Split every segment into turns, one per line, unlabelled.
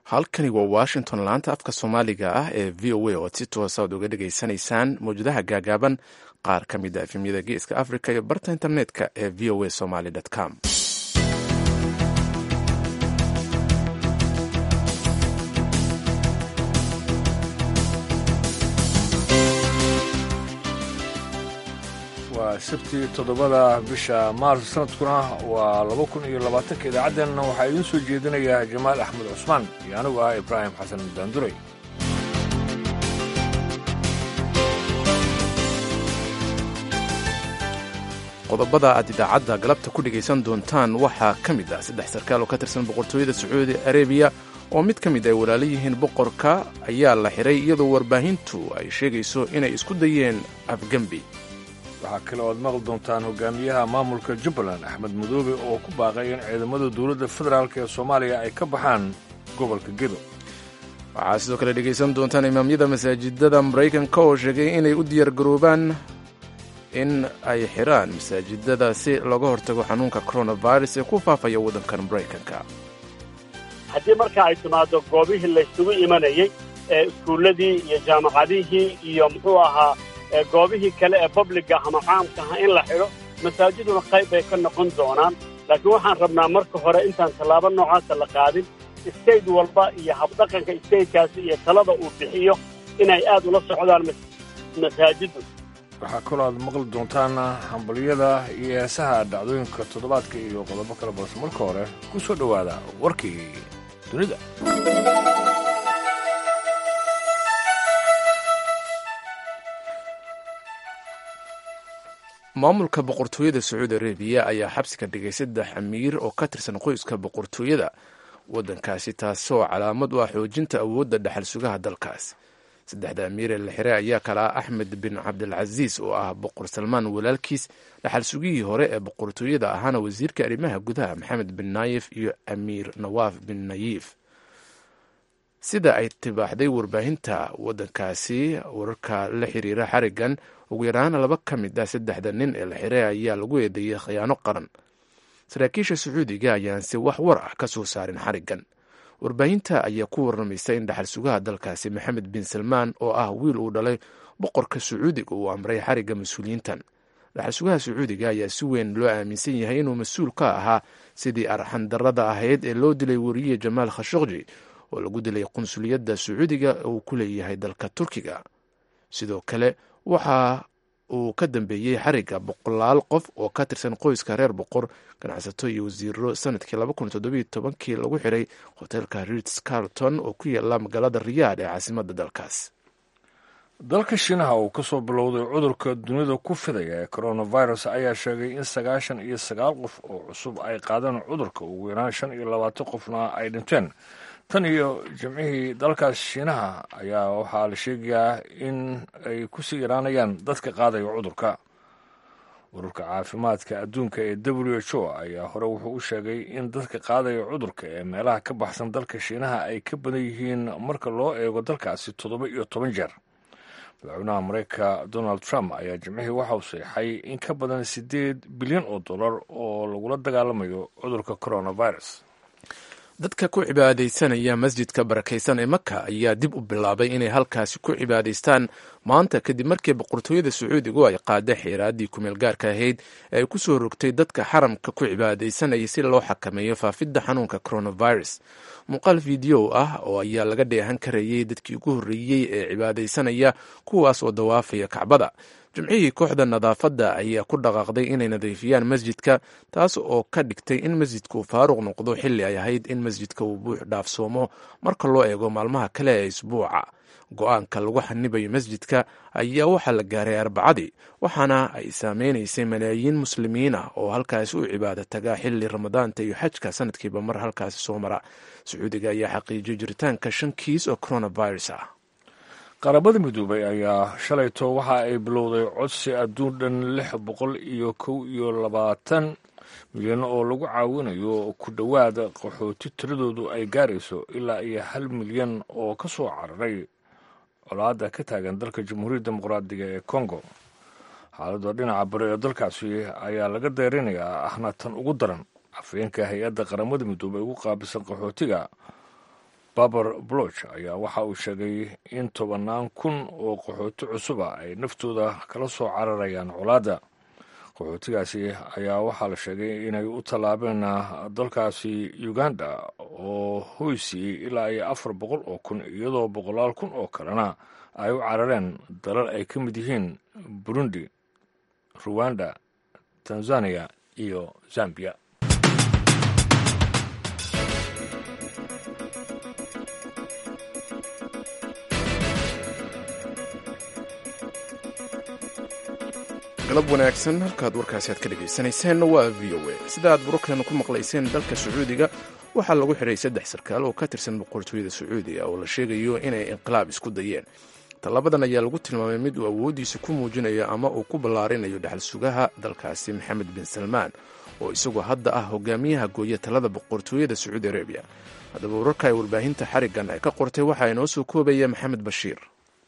halkani waa washington laanta afka soomaaliga ah ee v o a oad si toosa ad uga dhegaysanaysaan mawjadaha gaagaaban qaar ka mid a efemyada geeska africa iyo barta internetka ee v o a somaly com
waa sabtii toddobada bisha maars sanadkuna waa laba kun iyo labaatanka idaacaddeenna waxaa idiin soo jeedinayaa jamaal axmed cusmaan iyo anigu ah ibraahim xasan daanduray
qodobada aad idaacadda galabta ku dhegaysan doontaan waxaa ka mid ah saddex sarkaal oo ka tirsan boqortooyada sacuudi arabiya oo mid ka mid ay walaalo yihiin boqorka ayaa la xiray iyadoo warbaahintu ay sheegayso inay isku dayeen afgembi
waxaa kale oad maqli doontaan hogaamiyaha maamulka jubbaland axmed madoobe oo ku baaqay in ciidamada dowladda federaalk ee soomaaliya ay ka baxaan gobolka gedo
waxaa sidoo kale dhegaysan doontaan imaamyada masaajidada maraykanka oo sheegay inay u diyaargaroobaan in ay xiraan masaajidada si looga hortago xanuunka coronavirus ee ku faafaya waddankan maraykanka
haddii marka ay timaado goobihii laysugu imanayey ee iskuulladii iyo jaamacadihii iyo muxuu ahaa goobihii kale ee babliga ama caamka aha in la xidho masaajiduna qayb bay ka noqon doonaan laakiin waxaan rabnaa marka hore intaan tallaabo noocaasa la qaadin state walba iyo habdhaqanka statekaasi iyo talada uu bixiyo inay aad ula socdaan masaajiddu
waxaa kaloo aad maqli doontaan hambalyada iyo heesaha dhacdooyinka toddobaadka iyo qodobo kale balse marka hore ku soo dhowaada warkii dunida
maamulka boqortooyada sacuudi arabiya ayaa xabsiga dhigay saddex amiir oo ka tirsan qoyska boqortooyada waddankaasi taasoo calaamad u ah xoojinta awoodda dhexal sugaha dalkaas saddexda amiir ee la xiray ayaa kala ah axmed bin cabdilcasiis oo ah boqor salmaan walaalkiis dhaxal sugihii hore ee boqortooyada ahaana wasiirka arrimaha gudaha maxamed bin naayif iyo amiir nawaaf bin nayiif sida ay tibaaxday warbaahinta waddankaasi wararka la xiriira xarigan ugu yaraana laba ka mid ah saddexda nin ee la xiray ayaa lagu eedeeyey khiyaano qaran saraakiisha sacuudiga ayaanse wax war ah ka soo saarin xarigan warbaahinta ayaa ku warramaysa in dhaxal sugaha dalkaasi maxamed bin salmaan oo ah wiil uu dhalay boqorka sacuudiga uu amray xarigga mas-uuliyiintan dhaxal sugaha sacuudiga ayaa si weyn loo aaminsan yahay inuu mas-uul ka ahaa sidii arxandarrada ahayd ee loo dilay weriye jamaal khashokji oo lagu dilay qunsuliyadda sacuudiga uu ku leeyahay dalka turkiga sidoo kale waxa uu ka dambeeyey xarigga boqolaal qof oo ka tirsan qoyska reer boqor ganacsato iyo wasiiro sanadkii kii lagu xiray hoteelka rits carlton oo ku yaala magaalada riyaad ee caasimadda dalkaas
dalka shiinaha uu ka soo bilowday cudurka dunida ku fidaya ee coronavirus ayaa sheegay in sagaashan iyo sagaal qof oo cusub ay qaadeen cudurka ugu yaraan shan iyo labaatan qofna ay dhinteen tan iyo jimcihii dalkaas shiinaha ayaa waxaa la sheegayaa in ay kusii yaraanayaan dadka qaadaya cudurka ururka caafimaadka adduunka ee w h o ayaa hore wuxuu u sheegay in dadka qaadaya cudurka ee meelaha ka baxsan dalka shiinaha ay ka badan yihiin marka loo eego dalkaasi toddoba iyo toban jeer madaxweynaha mareykanka donald trump ayaa jimcihii waxauu seexay in ka badan siddeed bilyan oo dollar oo lagula dagaalamayo cudurka coronavirus
dadka ku cibaadaysanaya masjidka barakaysan ee maka ayaa dib u bilaabay inay halkaasi ku cibaadaystaan maanta kadib markii boqortooyada sacuudigu ay qaaday xiiraaddii kumeel gaarka ahayd ee ay ku soo rogtay dadka xaramka ku cibaadaysanaya si loo xakameeyo faafidda xanuunka coronavirus muuqaal fideow ah oo ayaa laga dheehan karayay dadkii ugu horreeyey ee cibaadaysanaya kuwaas oo dawaafaya kacbada jimcihii kooxda nadaafadda ayaa ku dhaqaaqday inay nadiifiyaan masjidka taas oo ka dhigtay in masjidka uu faaruq noqdo xilli ay ahayd in masjidka uu buux dhaafsoomo marka loo eego maalmaha kale ee isbuuca go-aanka lagu xanibayo masjidka ayaa waxaa la gaaray arbacadii waxaana ay saameynaysay malaayiin muslimiin ah oo halkaasi u cibaado tagaa xilli ramadaanta iyo xajka sanadkiiba mar halkaasi soo mara sacuudiga ayaa xaqiijiyay jiritaanka shan kiis oo coronavirus ah
qaramada midoobay ayaa shalayto waxa ay bilowday codsi adduun dhan lix boqol iyo kow iyo labaatan milyan oo lagu caawinayo ku dhowaad qaxooti tiradoodu ay gaarayso ilaa iyo hal milyan oo ka soo cararay colaadda ka taagan dalka jamhuuriyadda dimuqraadiga ee congo xaaladda dhinaca bari ee dalkaasi ayaa laga deerinayaa ahna tan ugu daran afhayeenka hay-adda qaramada midoobay ugu qaabilsan qaxootiga baber bloch ayaa waxa uu sheegay in tobannaan kun oo qaxooti cusuba ay naftooda kala soo cararayaan colaadda qaxootigaasi ayaa waxaa la sheegay inay u tallaabeen dalkaasi uganda oo hoysiiyey ilaa iyo afar boqol oo kun iyadoo boqolaal kun oo kalena ay u carareen dalal ay ka mid yihiin burundi ruwanda tanzania iyo zambiya
galab wanaagsan halkaad warkaasi aad ka dhagaysanayseen waa v o a sida aad burukeena ku maqlayseen dalka sacuudiga waxaa lagu xidhay saddex sarkaal oo ka tirsan boqortooyada sacuudiga oo la sheegayo inay inqilaab isku dayeen tallabadan ayaa lagu tilmaamay mid uu awooddiisa ku muujinayo ama uu ku ballaarinayo dhaxal sugaha dalkaasi maxamed bin salmaan oo isagoo hadda ah hogaamiyaha gooya talada boqortooyada sacuudi arabiya haddaba wararka ay warbaahinta xariggan ay ka qortay waxaa inoo soo koobaya maxamed bashiir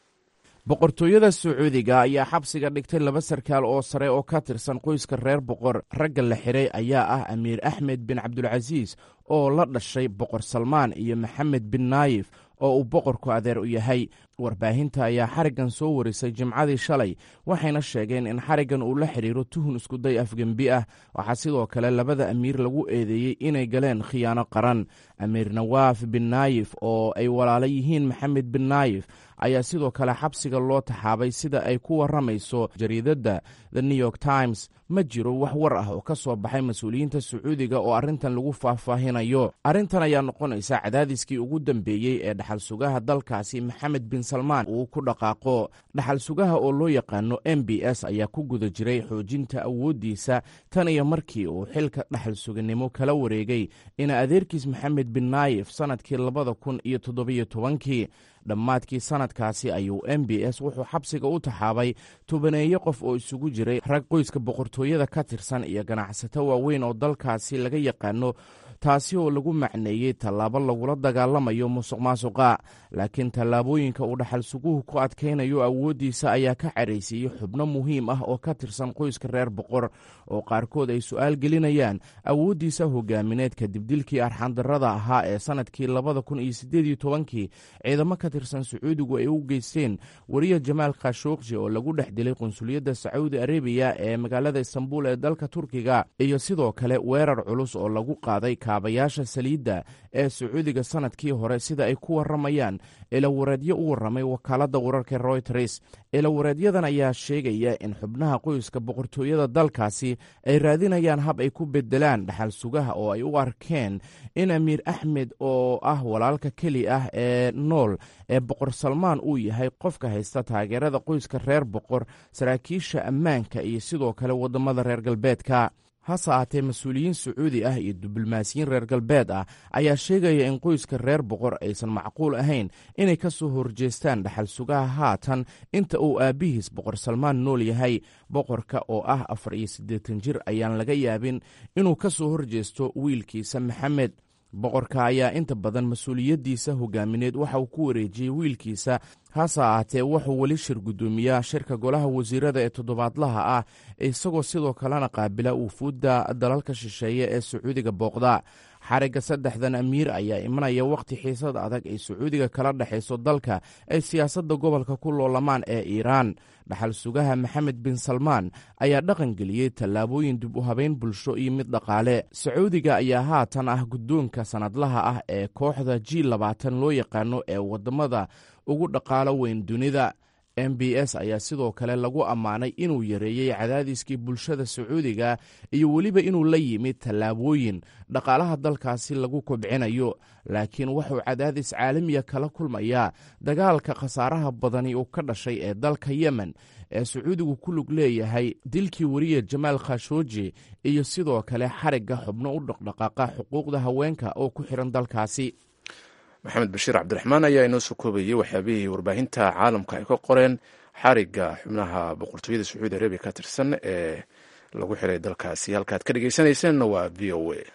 boqortooyada sacuudiga ayaa xabsiga dhigtay laba sarkaal oo sare oo ka tirsan qoyska reer boqor ragga la xidhay ayaa ah amiir axmed bin cabdulcasiis oo la dhashay boqor salmaan iyo maxamed bin naayif oo uu boqorku adeer u yahay warbaahinta ayaa xariggan soo warisay jimcadii shalay waxayna sheegeen in xariggan uu la xidhiiro tuhun iskuday afgembi ah waxaa sidoo kale labada amiir lagu eedeeyey inay galeen khiyaano qaran amiir nawaaf bin naayif oo ay walaalo yihiin maxamed bin naayif ayaa sidoo kale xabsiga loo taxaabay sida ay ku warramayso jariidadda the new york times ma jiro wax war ah oo ka soo baxay mas-uuliyiinta sacuudiga oo arrintan lagu faahfaahinayo arrintan ayaa noqonaysa cadaadiskii ugu dambeeyey ee dhaxal sugaha dalkaasi maxamed bin salmaan uu ku dhaqaaqo dhaxal sugaha oo loo yaqaano m b s ayaa ku guda jiray xoojinta awooddiisa tan iyo markii uu xilka dhaxal suganimo kala wareegay ina adeerkiis maxamed bin naayif sannadkii labada kun iyo toddobiyo tobankii dhammaadkii sannadkaasi ayuu m b s wuxuu xabsiga u taxaabay tobaneeyo qof oo isugu jiray rag qoyska boqortooyada ka tirsan iyo ganacsato waaweyn oo dalkaasi laga yaqaano taasi oo lagu macneeyey tallaabo lagula dagaalamayo musuq maasuqa laakiin tallaabooyinka uu dhaxal suguhu ku adkaynayo awooddiisa ayaa ka cadhaysiiyey xubno muhiim ah oo ka tirsan qoyska reer boqor oo qaarkood ay su'aal gelinayaan awooddiisa hogaamineed kadib dilkii arxandarrada ahaa ee sannadkii labada kun iyo siddeed iyo tobankii ciidamo ka tirsan sacuudigu ay u geysteen wariya jamaal khashuuqji oo lagu dhex dilay qunsuliyadda sacuudi arabiya ee magaalada istanbul ee dalka turkiga iyo sidoo kale weerar culus oo lagu qaaday kaabayaasha saliidda ee sacuudiga sannadkii hore sida ay ku warramayaan ilawareedyo u warramay wakaaladda wararka royters ilawareedyadan ayaa sheegaya in xubnaha qoyska boqortooyada dalkaasi ay raadinayaan hab ay ku bedelaan dhaxal sugaha oo ay u arkeen in amiir axmed oo ah walaalka keli ah ee nool ee boqor salmaan uu yahay qofka haysta taageerada qoyska reer boqor saraakiisha ammaanka iyo sidoo kale waddamada reer galbeedka hase ahaatee mas-uuliyiin sacuudi ah iyo diblomaasiyiin reer galbeed ah ayaa sheegaya in qoyska reer boqor aysan macquul ahayn inay ka soo horjeestaan dhaxal sugaha haatan inta uu aabbihiis boqor salmaan nool yahay boqorka oo ah afar iyo siddeetan jir ayaan laga yaabin inuu ka soo horjeesto wiilkiisa maxamed boqorka ayaa inta badan mas-uuliyaddiisa hogaamineed waxa uu ku wareejiyey wiilkiisa hase ahaatee wuxuu weli shir guddoomiyaa shirka golaha wasiirada ee toddobaadlaha ah isagoo sidoo kalena qaabila wufuudda dalalka shisheeye ee sacuudiga booqda xarigga saddexdan amiir ayaa imanaya wakhti xiisad adag ay sacuudiga kala dhexayso dalka ay siyaasadda gobolka ku loolamaan ee iiraan dhaxal sugaha maxamed bin salmaan ayaa dhaqan geliyey tallaabooyin dib u habeyn bulsho iyo mid dhaqaale sacuudiga ayaa haatan ah guddoonka sannadlaha ah ee kooxda g labaatan loo yaqaano ee waddamada ugu dhaqaalo weyn dunida m b s ayaa sidoo kale lagu ammaanay inuu yareeyey cadaadiskii bulshada sacuudiga iyo weliba inuu la yimid tallaabooyin dhaqaalaha dalkaasi lagu kobcinayo laakiin wuxuu cadaadis caalamiya kala kulmayaa dagaalka khasaaraha badani uu ka dhashay ee dalka yemen ee sacuudigu ku lug leeyahay dilkii weriya jamaal khashooji iyo sidoo kale xarigga xubno u dhaqdhaqaaqa xuquuqda haweenka oo ku xihan dalkaasi
maxamed bashiir cabdiraxmaan ayaa inoo soo koobayey waxyaabihii warbaahinta caalamka ay ka qoreen xarigga xubnaha boqortooyada sacuudi arabiya ka tirsan ee lagu xiray dalkaasi halkaad ka dhegeysanaysaanna waa v o a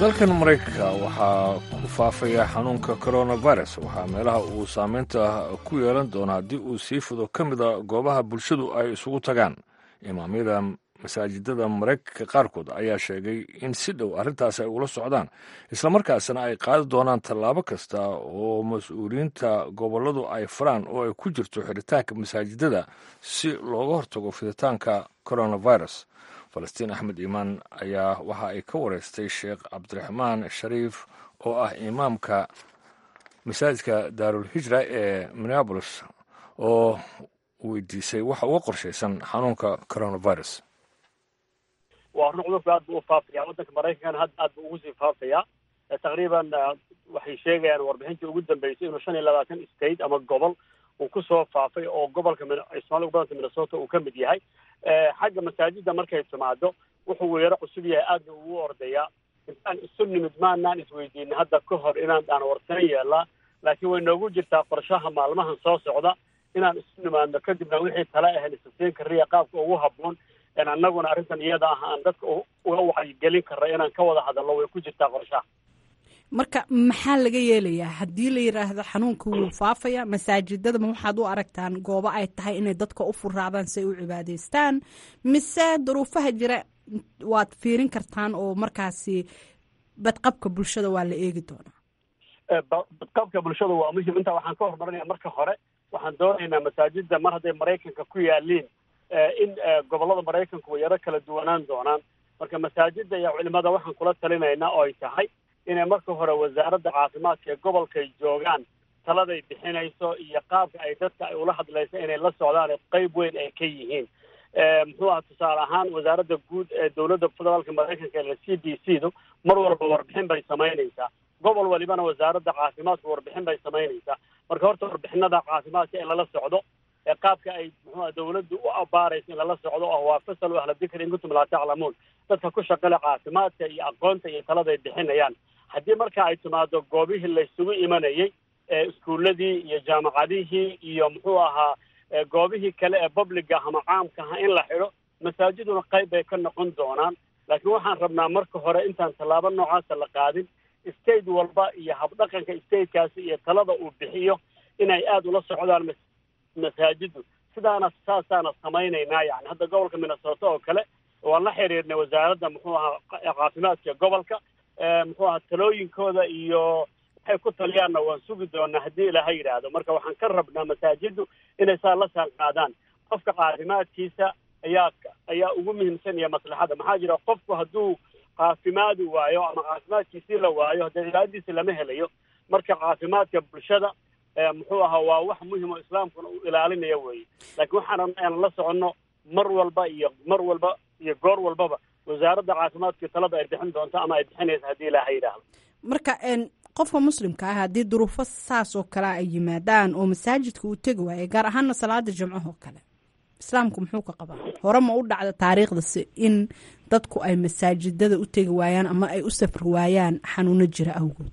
dalkan maraykanka waxaa ku faafaya xanuunka coronavirus waxaa meelaha uu saameynta ku yeelan doona haddii uu sii fido ka mida goobaha bulshadu ay isugu tagaan imaamyada masaajidada maraykanka qaarkood ayaa sheegay in si dhow arrintaas ay ula socdaan islamarkaasna ay qaadi doonaan tallaabo kasta oo mas-uuliyiinta gobolladu ay faraan oo ay ku jirto xiritaanka masaajidada si looga hortago fiditaanka coronavirus falastiin axmed iimaan ayaa waxa ay ka wareystay sheekh cabdiraxmaan shariif oo ah imaamka masaajidka daarul hijra ee minneabolis oo weydiisay waxa uga qorshaysan xanuunka coronavirus
waa run cudurku aad buu u faafaya waddanka maraykankana hadda aad buu ugu sii faafaya taqriiban waxay sheegayaan warbixintii ugu dambeysay inuu shan iyo labaatan state ama gobol uu kusoo faafay oo gobolka somalia gobolka minnesota uu ka mid yahay xagga masaajida markay timaado wuxuu weero cusub yahay aadna ugu ordayaa intaan isu nimid maanaan isweydiinin hadda ka hor inaan dhaan warsan yeelaa laakiin way noogu jirtaa qorshaha maalmahan soo socda inaan isu nimaadno kadibna wixii tala ahayn isasiin kariya qaabka ugu habboon annaguna arrintan iyada ah aan dadka uga wacyigelin karna inaan ka wada hadalno way ku jirtaa qorshaha
marka maxaa laga yeelayaa haddii la yidhaahdo xanuunka wuu faafaya masaajidadama waxaad u aragtaan goobo ay tahay inay dadka u furaadaan si ay u cibaadeystaan mise duruufaha jira waad fiirin kartaan oo markaasi badqabka bulshada waa la eegi doonaa
badqabka bulshada waa muhim intaa waxaan ka horumarinaya marka hore waxaan doonaynaa masaajida mar hadday maraykanka ku yaaliin in gobollada maraykanku way yaro kala duwanaan doonaan marka masaajida iyo culimada waxaan kula talinaynaa oo ay tahay inay marka hore wasaaradda caafimaadka ee gobolkay joogaan taladay bixinayso iyo qaabka ay dadka ay ula hadlayso inay la socdaan qeyb weyn ay ka yihiin muxuu aha tusaale ahaan wasaaradda guud ee dowladda federaalka maraykanka ee c d c du mar walba warbixin bay samaynaysaa gobol walibana wasaaradda caafimaadka warbixin bay samaynaysaa marka horta warbixinada caafimaadka in lala socdo ee qaabka ay muxuuha dawladdu u abaarayso in lala socdo oo waa fasalu ahla dikri in kuntum laa taclamuun dadka ku shaqale caafimaadka iyo aqoonta iyo talada ay bixinayaan haddii marka ay timaado goobihii laysugu imanayay ee iskuuladii iyo jaamacadihii iyo muxuu ahaa goobihii kale ee publiga ama caamka aha in la xidho masaajiduna qayb bay ka noqon doonaan laakiin waxaan rabnaa marka hore intaan tallaabo noocaasa la qaadin state walba iyo habdhaqanka statekaasi iyo talada uu bixiyo inay aada ula socdaan masaajidu sidaana saasaana samaynaynaa yani hadda gobolka minnesota oo kale waan la xiriirnay wasaaradda muxuu ahaa caafimaadka gobolka muxuu ahaa talooyinkooda iyo waxay ku taliyaanna waan sugi doonaa haddii ilaaha yidhaahdo marka waxaan ka rabnaa masaajiddu inay saa la saan qaadaan qofka caafimaadkiisa ayaa ayaa ugu muhiimsan iyo maslaxada maxaa jira qofku hadduu caafimaadi waayo ama caafimaadkiisii la waayo haddee cibaadadiisi lama helayo marka caafimaadka bulshada muxuu ahaa waa wax muhim oo islaamkuna uu ilaalinaya weeye laakiin waxaan rabna inaan la soconno mar walba iyo mar walba iyo goor walbaba wasaaradda caafimaadka talada ay bixin doonto ama ay bixinaysa haddii ilaaha yidhaahdo
marka qofka muslimka ah haddii duruufo saas oo kale ay yimaadaan oo masaajidka uu tegi waayo gaar ahaana salaada jimcahoo kale islaamku muxuu ka qabaa hore ma u dhacda taariikhdasi in dadku ay masaajidada u tegi waayaan ama ay u safri waayaan xanuuno jira awgood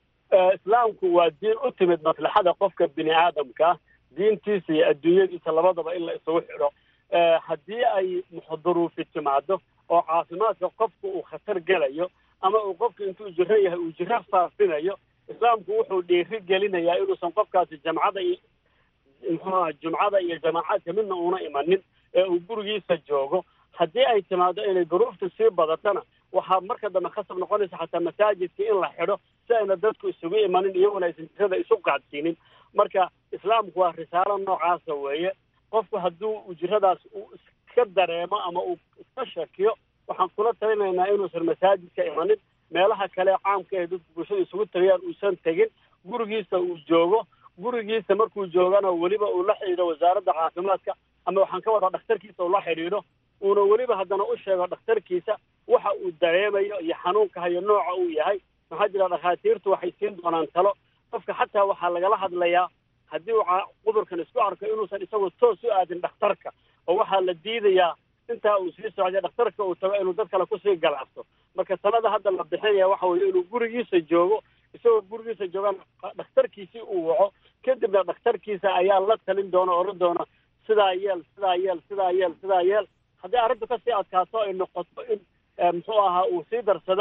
islaamku waa diin u timid maslaxada qofka bini aadamka diintiisa iyo adduunyadiisa labadaba in la isugu xidho haddii ay duruufi timaado oo caafimaadka qofku uu khatar gelayo ama uu qofku intuu jiro yahay uu jiro faafinayo islaamku wuxuu dhiiri gelinayaa inuusan qofkaasi jamcada iyo muxuuaha jumcada iyo jamaacaadka midna uuna imanin ee uu gurigiisa joogo haddii ay timaado inay duruuftu sii badatana waxaa marka dambe khasab noqonaysa xataa masaajidka in la xidho si ayna dadku isugu imanin iyaguna aysan jirada isu qacdsiinin marka islaamku waa risaalo noocaasa weeye qofku hadduu ujiradaas uu iska dareemo ama uu iska shakiyo waxaan kula talinaynaa inuusan masaajidka imanin meelaha kale caamka ee dadku bulshada isugu tagayaan uusan tegin gurigiisa uu joogo gurigiisa markuu joogana weliba uu la xidhiidho wasaaradda caafimaadka ama waxaan ka wadaa dhakhtarkiisa uu la xidhiidho uuna weliba haddana u sheego dhakhtarkiisa waxa uu dareemayo iyo xanuunka hayo nooca uu yahay maxaa jira dhakhaatiirtu waxay siin doonaan talo qofka xataa waxaa lagala hadlayaa haddii uu cudurkan isku arko inuusan isagu toos u aadin dhakhtarka oo waxaa la diidayaa intaa uu sii socday dhakhtarka uu tago inuu dad kale kusii galaafto marka talada hadda la bixinaya waxa weeye inuu gurigiisa joogo isagoo gurigiisa joogaan dhakhtarkiisii uu waco kadibna dhakhtarkiisa ayaa la talin doona o odhan doona sidaa yeel sidaa yeel sidaa yeel sidaa yeel haddii arrintu kasii adkaato ay noqoto in muxuu ahaa uu sii darsadona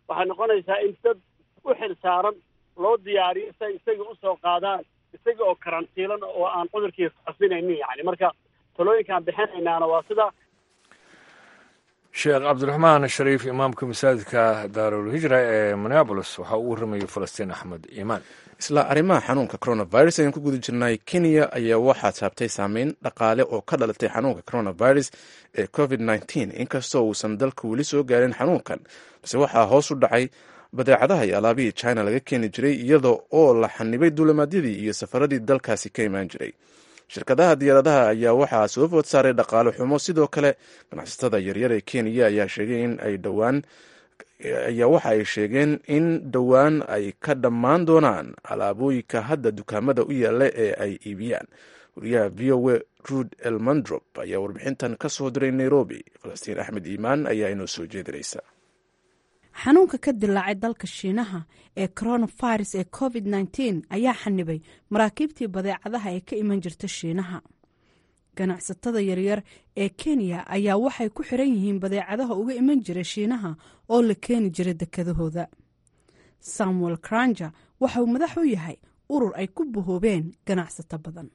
waxay noqonaysaa in dad u xil saaran loo diyaariyo si ay isaga usoo qaadaan isaga oo karantiilan oo aan cudurkii fasinaynin yani marka talooyinkaan bixinaynaana waa sida
sheekh cabdiraxmaan shariif imaamka masaajidka daarul hijra ee minneabolis waxaa uu warramayay falastiin axmed iimaan
isla arrimaha xanuunka coronavirus ayaan ku guda jirnay kenya ayaa waxaa saabtay saameyn dhaqaale oo ka dhalatay xanuunka coronavirus ee covid nteen inkastoo uusan dalka weli soo gaarin xanuunkan balse waxaa hoos u dhacay badeecadaha iyo alaabihii china laga keeni jiray iyada oo la xanibay duulimaadyadii iyo safaradii dalkaasi ka imaan jiray shirkadaha diyaaradaha ayaa waxaa soo food saaray dhaqaale xumo sidoo kale ganacsatada yaryar ee kenya ayaa sheegay in ay dhowaan ayaa waxa ay sheegeen in dhowaan ay ka dhammaan doonaan alaabooyinka hadda dukaamada u yaalla ee ay iibiyaan wariyaha v o a ruud elmandrop ayaa warbixintan ka soo diray nairobi falastiin axmed iimaan ayaa inoo soo jeedinaysa
xanuunka ka dilaacay dalka shiinaha ee coronavirus ee covid nteen ayaa xanibay maraakiibtii badeecadaha ee ka iman jirta shiinaha ganacsatada yaryar ee kenya ayaa waxay ku xiran yihiin badeecadaha uga iman jira shiinaha oo la keeni jira dekadahooda samuel kranja waxa uu madax u yahay urur ay ku bahoobeen ganacsato badan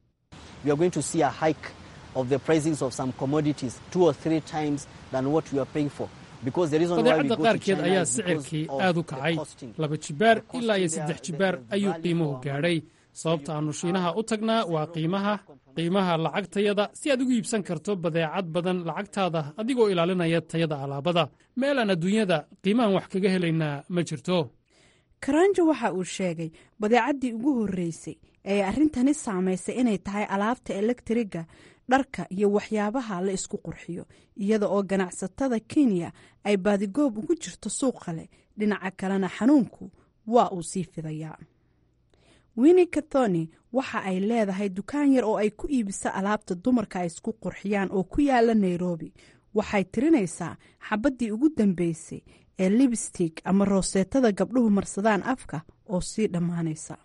badeecadda qaarkeed ayaa sicirkii aad u kacay laba jibaar ilaa iyo saddex jibaar ayuu qiimuhu gaadhay sababta aannu shiinaha u tagnaa waa qiimaha qiimaha lacagtayada si aad ugu iibsan karto badeecad badan lacagtaada adigoo ilaalinaya tayada alaabada meelaan adduunyada qiimahan wax kaga helaynaa ma jirto
karanjo waxa uu sheegay badeecaddii ugu horreysay ee arrintani saamaysay inay tahay alaabta elektriga dharka iyo waxyaabaha la isku qurxiyo iyada oo ganacsatada kenya ay baadigoob ugu jirto suuqa leh dhinaca kalena xanuunku waa uu sii fidayaa winni kathoni waxa ay leedahay dukaan yar oo ay ku iibiso alaabta dumarka ay isku qurxiyaan oo ku yaala nairobi waxay tirinaysaa xabaddii ugu dambeysay ee libstig ama rooseetada gabdhuhu marsadaan afka oo sii dhammaanaysa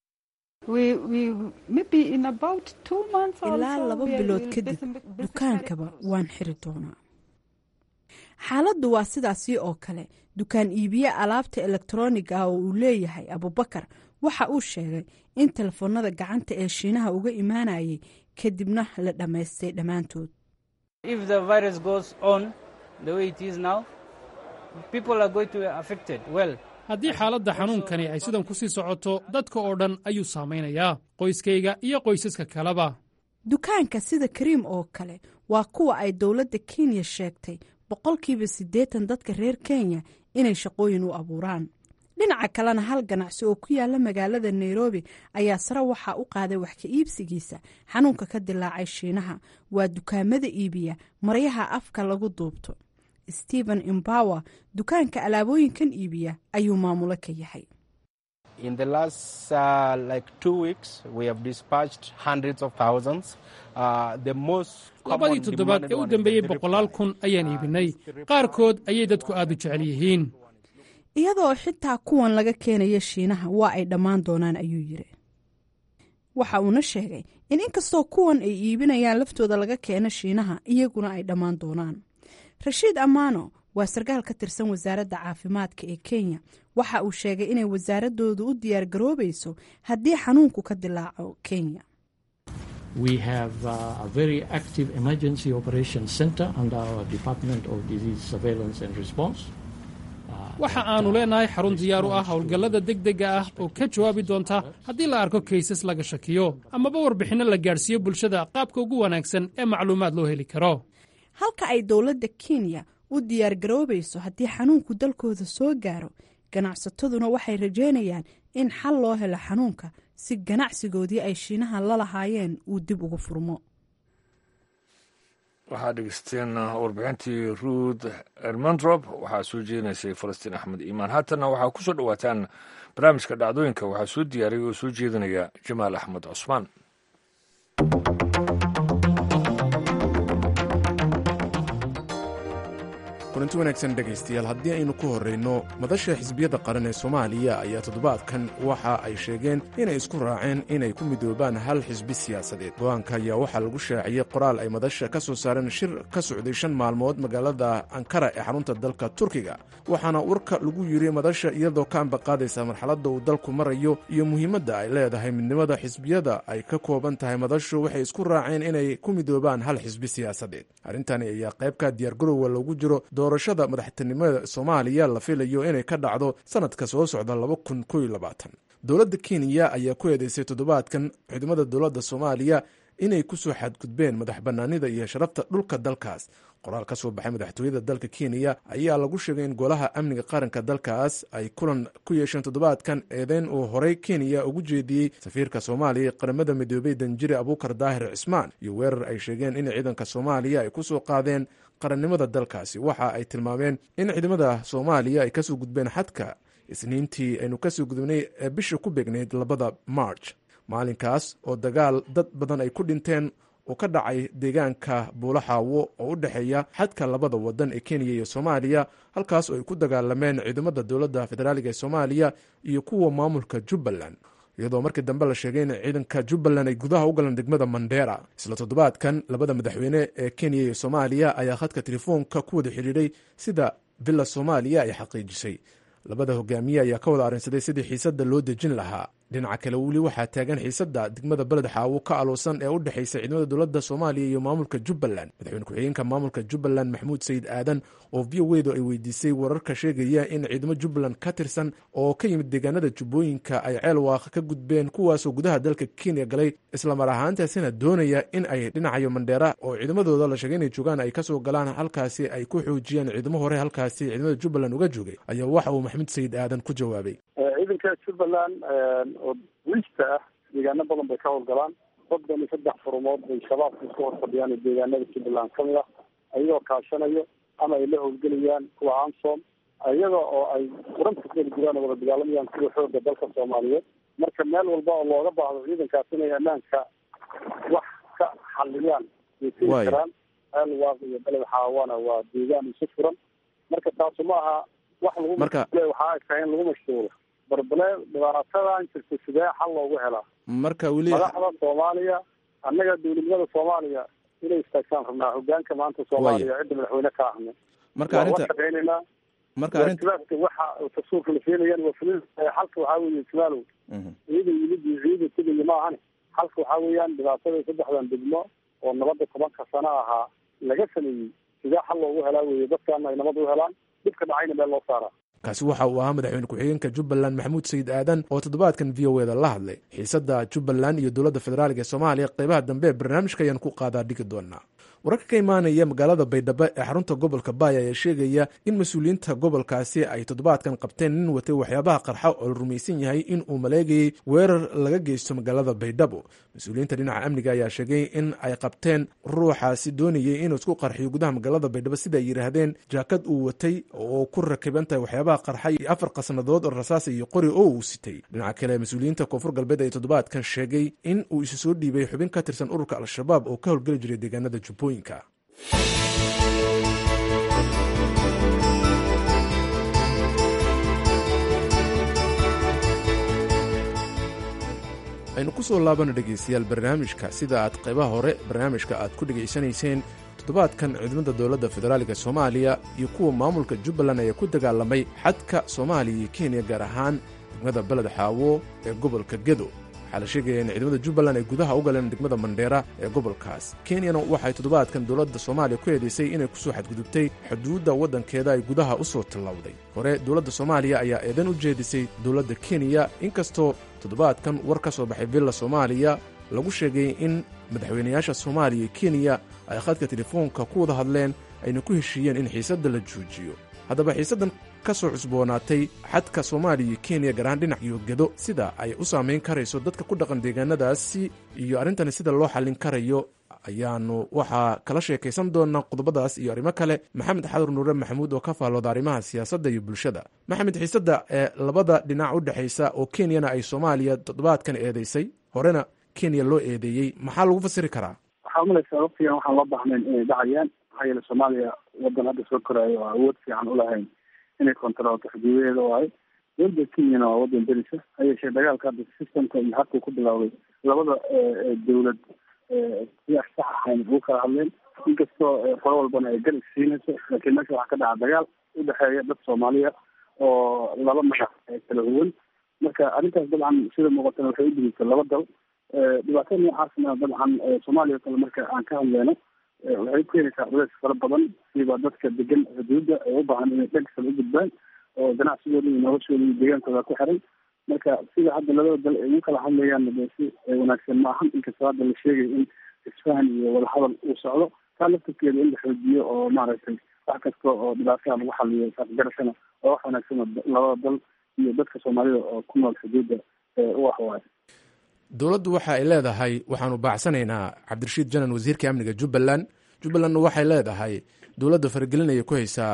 ilaa laba bilood kadib dukaankaba waan xiri doonaa xaaladdu waa sidaasii oo kale dukaan iibiye alaabta elektroniga ah oo uu leeyahay abubakar waxa uu sheegay in telefoonada gacanta ee shiinaha uga imaanayay kadibna la dhammaystay dhammaantood
haddii xaaladda xanuunkani ay sidan ku sii socoto dadka oo dhan ayuu saamaynayaa qoyskayga iyo qoysaska kaleba
dukaanka sida kariim oo kale waa kuwa ay dowladda kenya sheegtay boqolkiiba siddeetan dadka reer kenya inay shaqooyin u abuuraan dhinaca kalena hal ganacsi oo ku yaala magaalada nairobi ayaa sare waxaa u qaaday wax ka iibsigiisa xanuunka ka dilaacay shiinaha waa dukaamada iibiya maryaha afka lagu duubto stephen imbower dukaanka alaabooyinkan iibiya ayuu maamulo ka yahay
labadii toddobaad ee u dambeeyey boqolaal kun ayaan iibinay qaarkood ayay dadku aad u jecel yihiin
iyadoo xitaa kuwan laga keenaya shiinaha waa ay dhammaan doonaan ayuu yiri waxa uuna sheegay in inkastoo kuwan ay iibinayaan laftooda laga keeno shiinaha iyaguna ay dhammaan doonaan rashiid ammaano waa sarkaal ka tirsan wasaaradda caafimaadka ee kenya waxa uu sheegay inay wasaaradoodu u diyaar garoobayso haddii xanuunku ka dilaaco kenya
waxa aannu leenahay xarun diyaar u ah howlgallada degdega ah oo ka jawaabi doonta haddii la arko kaysas laga shakiyo amaba warbixinno la gaadhsiiyo bulshada qaabka ugu wanaagsan ee macluumaad loo heli karo
halka ay dowladda kenya u diyaar garoobayso haddii xanuunku dalkooda soo gaaro ganacsataduna waxay rajeynayaan in xal loo helo xanuunka si ganacsigoodii ay shiinaha la lahaayeen uu dib ugu furmo
waxaad dhegeysteen warbixintii ruud ermandrop waxaa soo jeedinaysay falastiin axmed iimaan haatanna waxaa ku soo dhowaataan barnaamijka dhacdooyinka waxaa soo diyaariyay oo soo jeedinaya jamaal axmed cusmaan
kulanti wanaagsan dhegaystayaal haddii aynu ku horrayno madasha xisbiyadda qaran ee soomaaliya ayaa toddobaadkan waxa ay sheegeen inay isku raaceen inay ku midoobaan hal xisbi siyaasadeed go-aanka ayaa waxaa lagu shaaciyey qoraal ay madasha ka soo saareen shir ka socday shan maalmood magaalada ankara ee xarunta dalka turkiga waxaana warka lagu yidhi madasha iyadoo ka ambaqaadaysa marxaladda uu dalku marayo iyo muhiimadda ay leedahay midnimada xisbiyada ay ka kooban tahay madashu waxay isku raaceen inay ku midoobaan hal xisbi siyaasadeed arrintani ayaa qaybka diyaargarowga loogu jiro doorashada madaxtinimada soomaaliya la filayo inay ka dhacdo sanadka soo socda dowladda kenya ayaa ku eedeysay toddobaadkan xudumada dowladda soomaaliya inay ku soo xadgudbeen madax bannaanida iyo sharafta dhulka dalkaas qoraal ka soo baxay madaxtooyada dalka kenya ayaa lagu sheegay in golaha amniga qaranka dalkaas ay kulan ku yeesheen toddobaadkan eedeyn uu horey kenya ugu jeediyey safiirka soomaaliya ee qaramada midoobey danjire abuukar daahir cismaan iyo weerar ay sheegeen in ciidanka soomaaliya ay ku soo qaadeen qarannimada dalkaasi waxa ay tilmaameen in ciidamada soomaaliya ay kasoo gudbeen xadka isniintii aynu kasoo gudubnay ee bisha ku beegnayd labada march maalinkaas oo dagaal dad badan ay ku dhinteen oo ka dhacay deegaanka buulaxaawo oo u dhexeeya xadka labada wadan ee kenya iyo soomaaliya halkaas oo ay ku dagaalameen ciidamada dowladda federaaliga ee soomaaliya iyo kuwa maamulka jubbaland iyadoo markii dambe la sheegay in ciidanka jubbaland ay gudaha u galeen degmada mandera isla toddobaadkan labada madaxweyne ee kenya iyo soomaaliya ayaa khadka telefoonka ku wada xidhiidhay sida villa soomaaliya ay xaqiijisay labada hogaamiye ayaa ka wada arrinsaday sidii xiisadda loo dejin lahaa dhinaca kale weli waxaa taagan xiisadda degmada beled xaawo ka aloosan ee u dhexaysa ciidamada dowladda soomaaliya iyo maamulka jubbaland madaxweyne ku-xigeenka maamulka jubbaland maxamuud sayid aadan oo v o edu ay weydiisay wararka sheegaya in ciidamo jubbaland ka tirsan oo ka yimid deegaanada jubbooyinka ay ceel waaqa ka gudbeen kuwaasoo gudaha dalka kenya galay islamar ahaantaasina doonaya in ay dhinacayo mandheera oo ciidamadooda la sheegay inay joogaan ay kasoo galaan halkaasi ay ku xoojiyaan ciidamo hore halkaasi ciidamada jubbaland uga joogay ayaa waxa uu maxamuud sayid aadan ku jawaabay
ciidanka jubbaland oo wiista ah deegaano badan bay ka howlgalaan soddon iyo saddex furumood bay shabaabka isku hor fadhiyaan oo deegaanada jubbaland kamid ah ayagoo kaashanayo ama ay la howlgelayaan kuwa ansom iyaga oo ay furanta keli jiraan oo wada dagaalamayaan kuwa xooga dalka soomaaliyeed marka meel walba oo looga baahdo ciidankaas inay ammaanka wax ka xaliyaan way tegi karaan ceel waaq iyo beled xaawana waa deegaan isu furan marka taasu ma aha wax lagu
marka
waxaa ay tahay in lagu mashquulo barbale dhibaatadan jirta sidee xal loogu helaa
marka weli
madaxda soomaaliya annaga dowladnimada soomaaliya inay istaagtaan rabnaa hogaanka maanta soomaaliya cidda madaxweyne ka ahna
marka
waa
arrinta
la shaqeynaynaa
marka arrinta
waajibaadka waxa tasuurka la keenayaan waa fulin xalka waxaa weeye jamaalow
Mhm.
ciidan yimid iyo ciidan tegaya ma ahane xalka waxaa weeyaan dhibaatada saddexdan degmo oo nabadda tobanka sano ahaa laga sameeyey sidee xal loogu helaa weeye dadkaana ay nabad u helaan dhibka dhacayna meel loo saaraa
kaasi waxa uu ahaa madaxweyne ku-xigeenka jubbaland maxamuud sayid aadan oo toddobaadkan v o eda la hadlay xiisadda jubbaland iyo dowladda federaaliga ee soomaaliya qeybaha dambe ee barnaamijka ayaan ku qaadaa dhigi doonaa wararka ka imaanaya magaalada baydhabo ee xarunta gobolka baaya ayaa sheegaya in mas-uuliyiinta gobolkaasi ay toddobaadkan qabteen nin watay waxyaabaha qarxa oo la rumaysan yahay in uu maleegayey weerar laga geysto magaalada baydhabo mas-uuliyiinta dhinaca amniga ayaa sheegay in ay qabteen ruuxaasi doonayay inuu isku qarxiyo gudaha magaalada baydhabo sida ay yidhaahdeen jaakad uu watay oo ku rakiban tahay waxyaabaha qarxa iyo afar qasnadood oo rasaasa iyo qori oo uu sitay dhinaca kale mas-uuliyiinta koonfur galbeed ayaa toddobaadkan sheegay in uu isu soo dhiibay xubin ka tirsan ururka al-shabaab oo ka howlgeli jiray deegaanada jubbooyinka aynu ku soo laabana dhegaystayaal barnaamijka sida aad qaybaha hore barnaamijka aad ku dhegaysanayseen toddobaadkan ciidamada dowladda federaaliga soomaaliya iyo kuwa maamulka jubbaland ayaa ku dagaalamay xadka soomaaliya iyo kenya gaar ahaan degmada beled xaawo ee gobolka gedo waxaa la sheegaya in ciidamada jubbaland ay gudaha u galeen degmada mandheera ee gobolkaas kenyana waxay toddobaadkan dowladda soomaaliya ku eedeysay inay kusoo xadgudubtay xuduudda waddankeeda ay gudaha u soo tallowday hore dowladda soomaaliya ayaa eedan u jeedisay dowladda kenya inkastoo toddobaadkan war ka soo baxay villa soomaaliya lagu sheegay in madaxweynayaasha soomaaliya iyo kenya ay khadka telefoonka ku wada hadleen ayna ku heshiiyeen in xiisadda la joojiyo haddaba xiisaddan ka soo cusboonaatay xadka soomaaliya iyo kenya gaar ahaan dhinac iyo gedo sida ay u saamayn karayso dadka ku dhaqan deegaanadaasi iyo arrintani sida loo xallin karayo ayaanu waxaa kala sheekaysan doonaa qodobadaas iyo arrimo kale maxamed xadur nuure maxamuud oo ka faallooda arrimaha siyaasadda iyo bulshada maxamed xiisadda ee labada dhinac u dhexaysa oo kenyana ay soomaaliya toddobaadkan eedeysay horena kenya loo eedeeyey maxaa lagu fasiri karaa
waxaa umalaysaa waqtigan waxaan loo baahnayn inay dhacayaan maxaa yeele soomaaliya wadan hadda soo koraayo oo awood fiican ulahayn inay kontaroolto xuduudaheeda waayo dowladda kenyana waa wadan derisa ha yeeshee dagaalka hadda systemka iyo habkuu ku bilowday labada dowlad si sax ahayn ugu kala hadleen inkastoo qolo walbana ay garab siinayso laakiin meesha waxaa ka dhaca dagaal udhexeeya dad soomaaliya oo laba magac kala huwan marka arrintaas dabcan sida muuqatana waxay u digeysa laba dal dhibaatada noocaasna dabcan soomaaliya o kale marka aan ka hadleyno waxay keenaysaa culays fara badan siba dadka degan xuduudda ee u baahan inay dhagsal u gudbaan oo ganacsigooda iyo noloshooda iyo deegaankooda ku xiran marka sida hadda labada dal ay ugu kala hadlayaan de si wanaagsan ma ahan inkastoo hadda la sheegay in isfahan iyo wadahadal uu socdo taa laftarkeeda in la xoojiyo oo maaragtay wax kasta oo dhibaataha lagu xaliyo saasgarashana oo wax wanaagsan labada dal iyo dadka soomaalida oo ku nool xuduudda u ah waayo
dowladdu waxa ay leedahay waxaanu baacsanaynaa cabdirashiid janan wasiirka amniga jubbaland jubbalandna waxay leedahay dowladda faragelinaya ku haysaa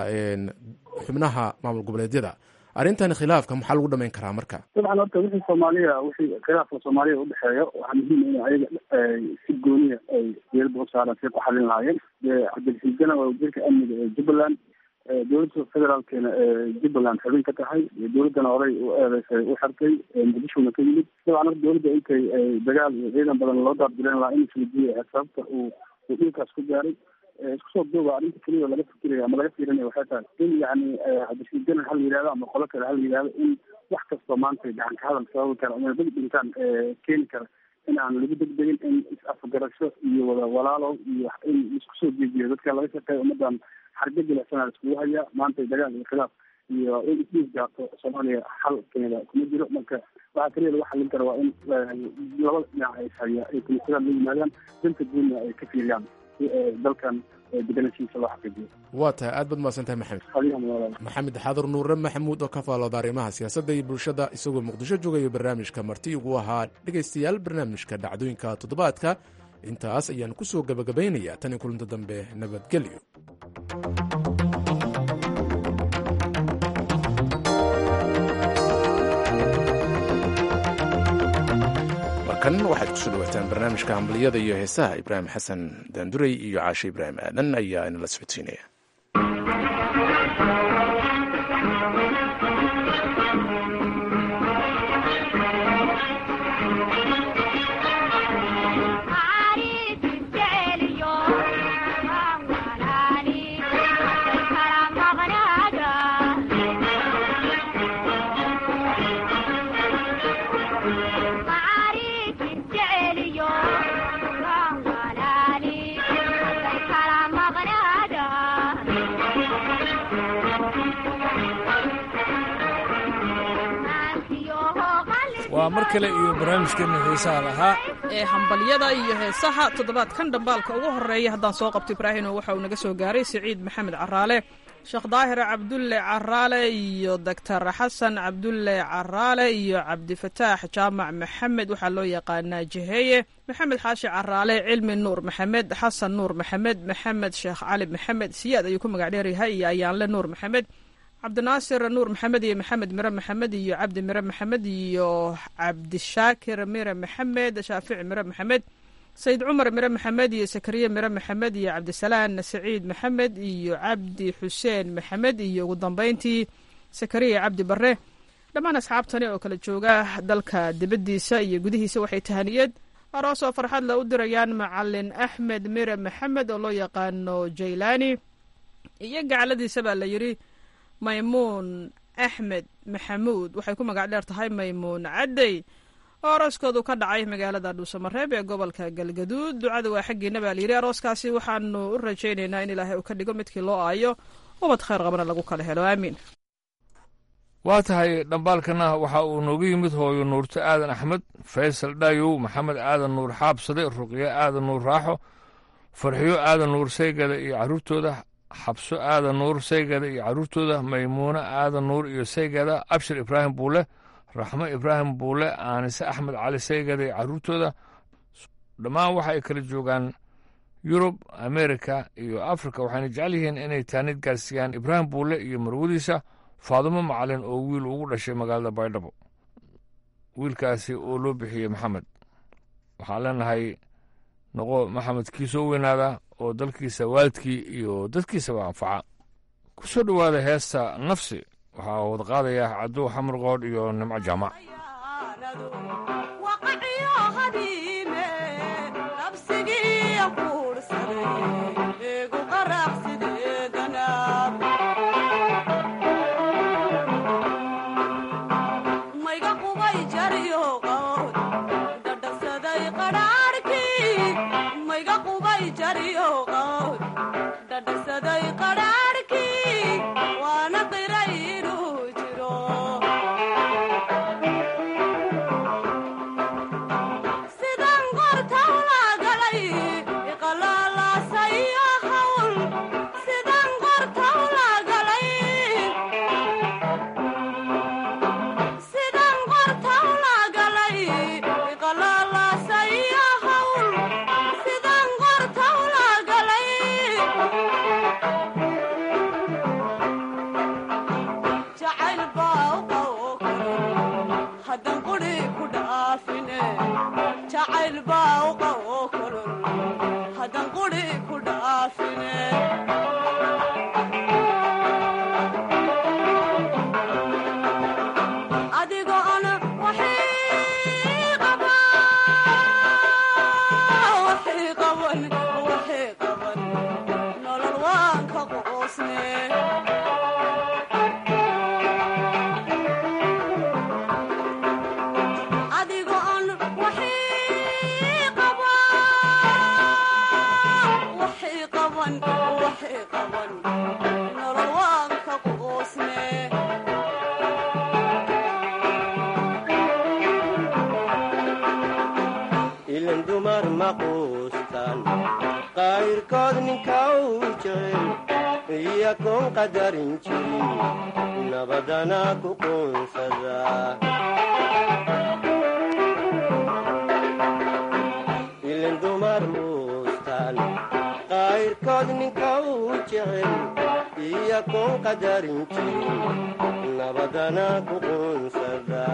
xubnaha maamul goboleedyada arrintan khilaafka maxaa lagu dhamayn karaa marka
dabcan horta wixii soomaaliya wixii khilaafka soomaaliya udhexeeya waxaa muhiim in ayaga si gooniya ay diyadda u saaraan say ku xalin lahaayeen cabdirashiid janan waa wasiirka amniga ee jubbaland dowladda federaalkeena jubbaland xubin ka tahay dowladdana horey u eedeysay u xirtay muqdishona ka yimid dabcan horta dowladda intay dagaal iyo ciidan badan loo daabdileen lahaa in isweydiiyay sababta uu uu dhulkaas ku gaaray isku soo duuba arrinta keliya laga fikiraya ama laga fiirinaya waxay tahay in yani cabdirashiid janan hal yihahdo ama qolo kale hal yihahdo in wax kastoo maanta gacan ka hadal sababi kara ama dad dhintaan keeni kara in aan lagu degdegin in is-afgarasho iyo wada walaalow iyo in isku soo jeejiyo dadka laga shaqeeya ummadan xarga jilacsana iskugu hayaa maanta dagaal iyo khilaaf iyo in isdhiis gaarto soomaaliya xal keeda kuma jiro marka waxaa kaliya lagu xalin kara waa in labada dhinac ay haya ay kumisada la yimaadaan danta guudna ay ka fiiriyaan si dalkan deganashiisa loo xaqiijiyo
waa tahay aad baad mahadsan tahay maxamed
adiga walaal
maxamed xaadar nuure maxamuud oo ka faalooda arrimaha siyaasadda iyo bulshada isagoo muqdisho joogayo barnaamijka marti ugu ahaa dhegaystayaal barnaamijka dhacdooyinka toddobaadka intaas ayaan ku soo gabagabaynayaa tan iyo kulinta dambe nabadgelyo markan waxaad kusoo dhawaataan barnaamijka hambaliyada iyo heesaha ibraahim xasan daanduray iyo caashe ibraahim aadan ayaa inala socodsiinaya
waa mar kale iyo barnaamijkeena heesaha lahaa
ee hambalyada iyo heesaha toddobaadkan dhambaalka ugu horeeya haddaan soo qabto ibraahino waxa uu naga soo gaaray siciid maxamed caraale sheekh daahir cabdulle caraale iyo doctor xasan cabdulle caraale iyo cabdifataax jaamac maxamed waxaa loo yaqaanaa jiheeye maxamed xaashi caraale cilmi nuur maxamed xasan nuur maxamed maxamed sheekh cali maxamed siyaad ayuu ku magac dheeryahay iyo ayaanle nuur maxamed cabdinaasir nuur maxamed iyo maxamed mire maxamed iyo cabdi mire maxamed iyo cabdishaakir mire maxamed shaafici mire maxamed sayid cumar mire maxamed iyo sakariye mire maxamed iyo cabdisalaan saciid maxamed iyo cabdi xuseen maxamed iyo ugu dambeyntii sakariya cabdi bare dhammaan asxaabtani oo kala jooga dalka dibaddiisa iyo gudihiisa waxay tahaniyad aroos oo farxad la u dirayaan macalin axmed mire maxamed oo loo yaqaano jaylaani iyo gacaladiisa baa la yidhi maymuun axmed maxamuud waxay ku magac dheer tahay maymuun caddey oo arooskoodu ka dhacay magaalada dhuusamareeb ee gobolka galgaduud ducada waa xaggiina baa layidhi arooskaasi waxaanu u rajaynaynaa in ilaahay uu ka dhigo midkii loo aayo ubad khayr qabana lagu kala helo aamiin
waa tahay dhambaalkana waxa uu noogu yimid hooyo nuurto aadan axmed faysal dhaayow maxamed aadan nuur xaabsade ruqyo aadan nuur raaxo farxiyo aadan nuur saygada iyo carruurtooda xabso aadan nuur saygada iyo carruurtooda maymuuno aadan nuur iyo saygada abshir ibraahim buule raxmo ibraahim buule aanise axmed cali saygada iyo carruurtooda dhammaan waxa ay kala joogaan yurub amerika iyo afrika waxayna jecel yihiin inay taanid gaarsiiyaan ibraahim buule iyo marwadiisa faadumo macalin oo wiil ugu dhashay magaalada baydhabo wiilkaasi oo loo bixiyey maxamed waxaan leenahay noqo maxamed kii soo weynaada oo dalkiisa waalidkii iyo dadkiisaba anfaca ku soo dhowaada heesta nafsi waxaa wada qaadaya cadow xamar qoodh iyo nimco jaamac
qayrkood ninka uu jecel iyo kun qadarin jirin nabadana ku quunsada ilin dumar muustaan qayrkood ninka uu jecel iyo kun qadarin jirin nabadana ku quunsada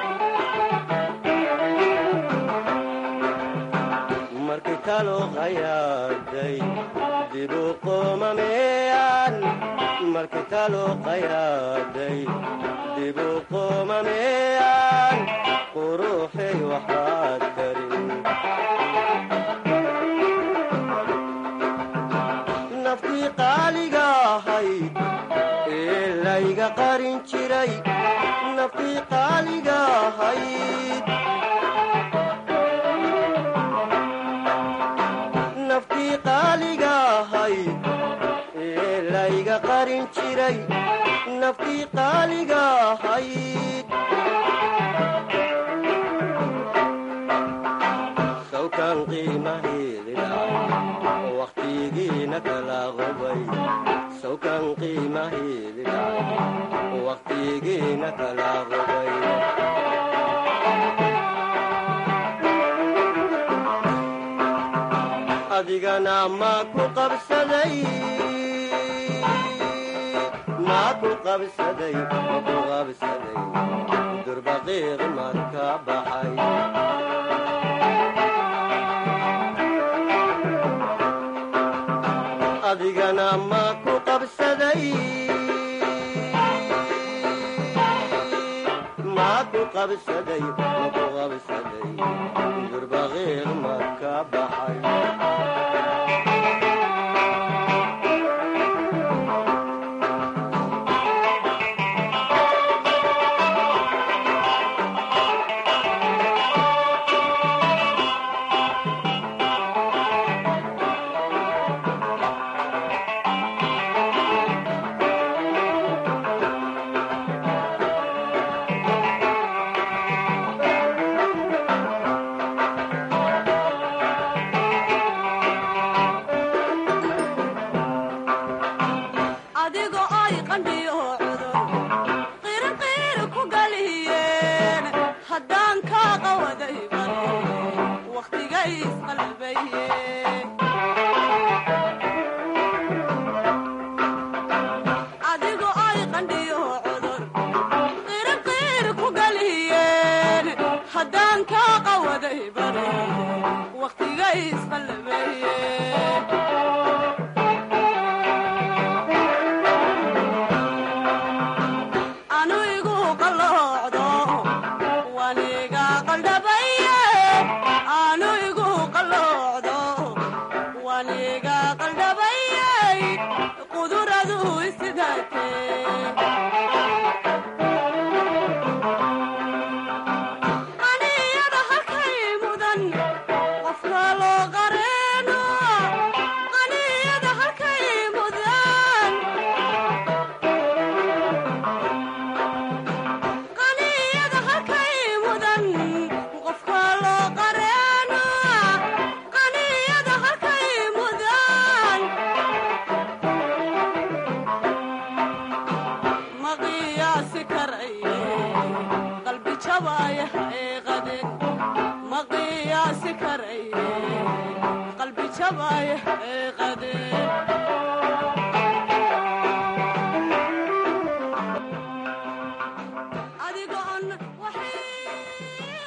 markay talo qayaaday dibu qomameeyaan markay talo qayaaday dibu qomameeyaan quruxay waxaad karin naftii qaaliga ahayd ee layga qarin jiray naftii qaaliga ahayd naftii qaaliga ahayd ee layga qarin jiray naftii qaaliga ahayd sawkan qiimaheedi dhacay wakhtigiina kala qubay sawkan qiimaheedi dhacay wakhtigiina kala qubay adigana maa ku qabsaday maa ku qabsaday ma ku qabsaday durbaqiiq marka baxay adigana maa ku qabsaday maa ku qabsaday ma ku qabsaday durbaqiiq marka baxay
adigo ay qandhiyo cudur qirinqiiri ku galiyeen haddaan kaa qawaday bal wakhtigay isqalbaye adigo ay qandhiyo cudur qirinqiiri ku galiyeen haddaan kaa qawaday bal wakhtigay isqalbaye waniga qaldhabaye aanu igu qalloocdo waniga qaldhabayey quduradu isidaatee aniyada halkay mudan qofka loo qareeno aniyada halkay mudan qaniyada halkay mudan qofka loo qareeno qaniyada halkay mudan ma qiyaasi karaye qalbi jabaya xaqiiqade ma qiyaasi karaye qalbi jabaya xaqiiqade adigoon waxay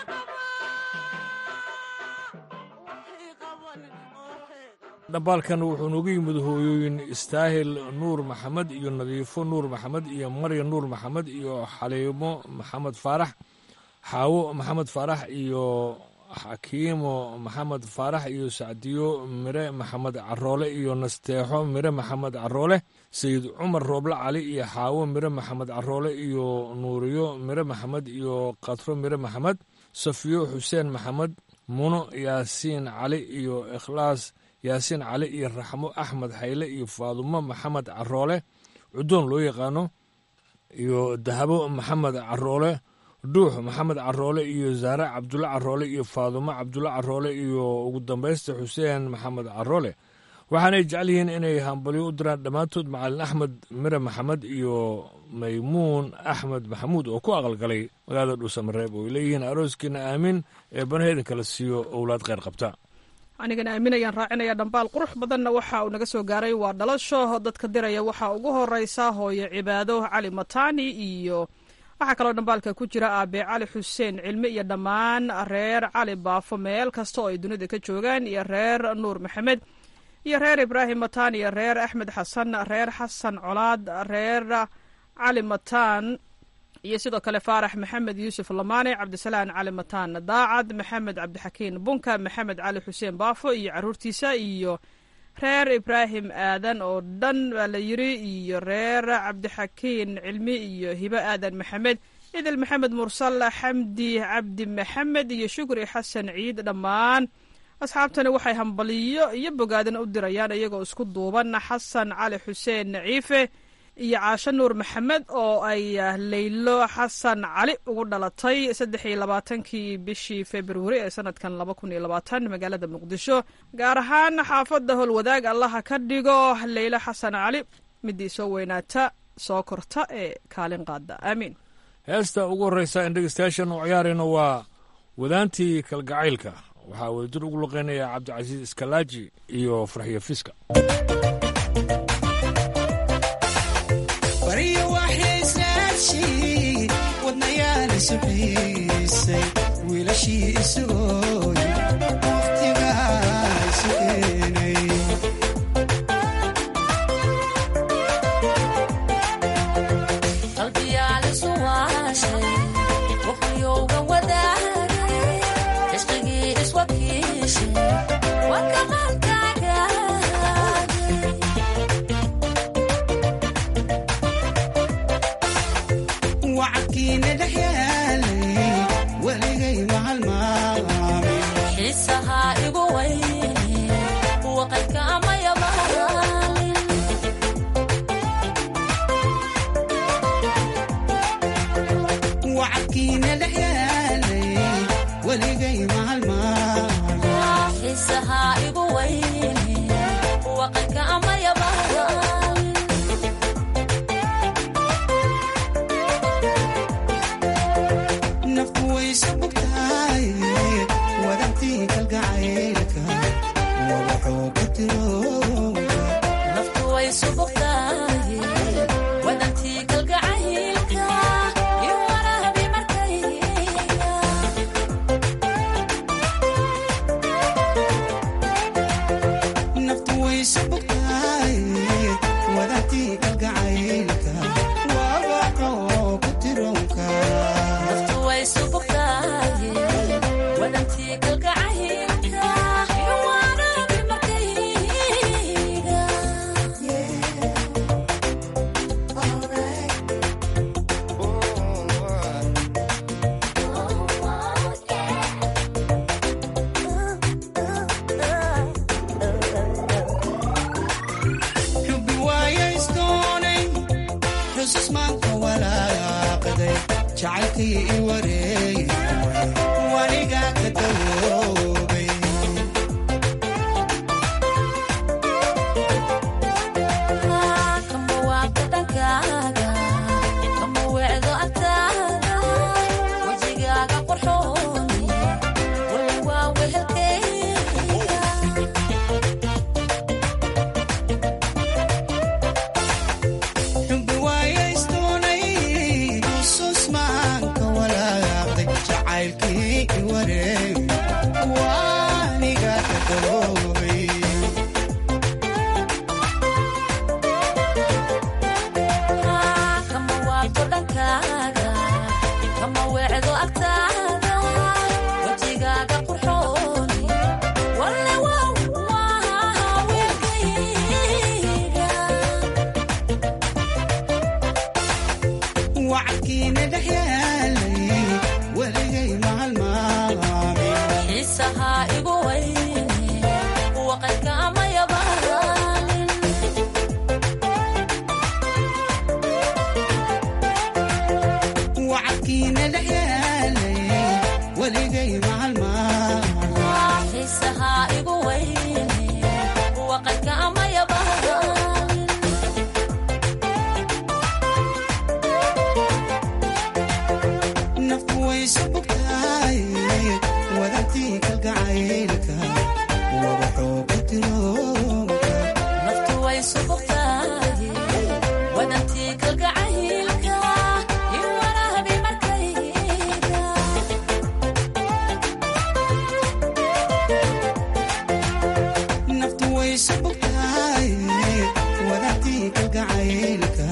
dhambaalkan wuxuu noogu yimid hooyooyin istaahil nuur maxamed iyo nadiifo nuur maxamed iyo marya nuur maxamed iyo xaliimo maxamed faarax xaawo maxamed faarax iyo xakiimo maxamed faarax iyo sacdiyo mire maxamed caroole iyo nasteexo mire maxamed caroole sayid cumar rooble cali iyo xaawo mire maxamed caroole iyo nuuriyo mire maxamed iyo katro mire maxamed safiyo xuseen maxamed muno yaasiin cali iyo ikhlaas yaasiin cali iyo raxmo axmed hayle iyo faadumo maxamed caroole cudoon loo yaqaano iyo dahabo maxamed caroole dhuux maxamed caroole iyo zaare cabdulle caroole iyo faadumo cabdulle caroole iyo ugu dambaysta xuseen maxamed caroole waxaanay jecel yihiin inay hambalyo u diraan dhammaantood macalin axmed mire maxamed iyo maymuun axmed maxamuud oo ku aqalgalay magaalada dhuusamareeb oo ay leeyihiin arooskiina aamin ee banaheedin kala siiyo owlaad kheyr qabta
anigana aaminayaan raacinaya dhambaal qurux badanna waxa uu naga soo gaaray waa dhalasho dadka diraya waxaa ugu horeysa hooyo cibaado cali mataani iyo waxaa kaloo dhambaalka ku jira aabe cali xuseen cilmi iyo dhammaan reer cali baafo meel kasta oo ay dunida ka joogaan iyo reer nuur maxamed iyo reer ibraahim mataan iyo reer axmed xasan reer xasan colaad reer cali mataan iyo sidoo kale faarax maxamed yuusuf lamaane cabdisalaan cali mataan daacad maxamed cabdixakiin bunka maxamed cali xuseen baafo iyo caruurtiisa iyo reer ibraahim aadan oo dhan baa la yiri iyo reer cabdixakiin cilmi iyo hibo aadan maxamed idil maxamed mursal xamdi cabdi maxamed iyo shukri xasan ciid dhammaan asxaabtani waxay hambaliyo iyo bogaadan u dirayaan iyagoo isku duuban xasan cali xuseen ciife iyo caasho nuur maxamed oo ay leylo xasan cali ugu dhalatay saddex iyo labaatankii bishii februari ee sanadkan laba kun iyo labaatan magaalada muqdisho gaar ahaan xaafadda howlwadaag allaha ka dhigo leylo xasan cali midii soo weynaata soo korta ee kaalin qaada aamiin
heesta ugu horreysa in dhegeystayaashan u ciyaarayno waa wadaantii kalgacaylka waxaa wadajir ugu luqeynaya cabdicasiis iskalaaji iyo farxiyo fiska
baryo waxaysaadshay wadnayaal isu xiisay wiilashii isugooy wakhtigaa isu keenay
qalbiyaal isu waashay waqtiyowga wadaagay cishqigii iswakiishay wakaqalkaagaagay
wacadkiina dhex yaalay weligay mahalmaamay
xiisahaa igu weyne waqadka amaya maalin
wacadkiina dhex yaalay weligay mahalmaamay
xiisahaa igu weyne waqadka amaya maalin
nafku waysa bugtahay wadantii kalgacaylka wadaxoo ka tirooga
naftu way subugtahay wadantii kalgacaylka iyo warahabi markayga
naftu waysa bugtahay wadantii kalgacaylka wadaxoo ku tiroonka
naftu way subugtahay
jacaylkii i wareey waniga ka dawoobay
kama waabta dhankaaga kama weecdo agtaada wejigaaga qurxooni walla waa wehelkeyga
xubbi waayaysdoonay xusuus maanka walaaqday jacaylkii i wareey waniga ka dawoobay
kama waabto dhankaaga kama weecdo agtaada wejigaaga qurxooni walle waa waa weelkayga
wacadkiina dhex yaalay weligay maalmaamin
xiisahaa igu weyne waqadka ama yabaalin
wacadkiina dhex yaalay weligay maalmaamin
xiisahaa igu weyne waqadka ama yabaalin
nafku waysu bugtaay wadantii kalgacaylka wabaxoo ku tiroonka
naftu way subugtahay wadantii kalgacaylka in waraabi markayga
naftu waysu bugtaay wadantii kalgacaylka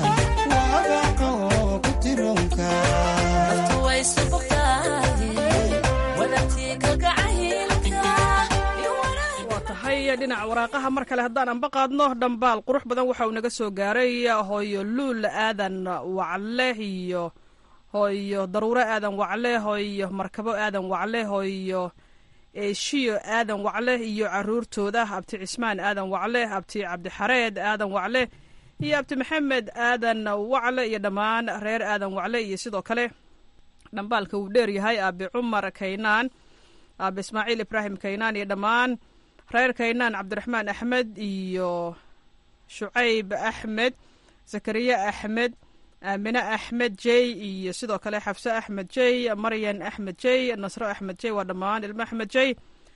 wabaxoo ku tiroonka
naftu way subugtahay wadantii kalgacaylka in waraabi
waa tahay dhinaca waraaqaha mar kale haddaan anba qaadno dhambaal qurux badan waxa uu naga soo gaaray hooyo luul aadan wacle iyo hooyo daruuro aadan wacle hooyo markabo aadan wacle hooyo eeshiyo aadan wacle iyo caruurtooda abti cismaan aadan wacle abti cabdixareed aadan wacle iyo abti maxamed aadan wacle iyo dhammaan reer aadan wacle iyo sidoo kale dhambaalka uu dheer yahay aabi cumar kaynaan aabi ismaaciil ibraahim kaynaan iyo dhammaan reer kaynaan cabdiraxmaan axmed iyo shucayb axmed zakariya axmed aamine axmed jey iyo sidoo kale xafse axmed jey maryan axmed jey nasro axmed jey waa dhammaan ilmo axmed jey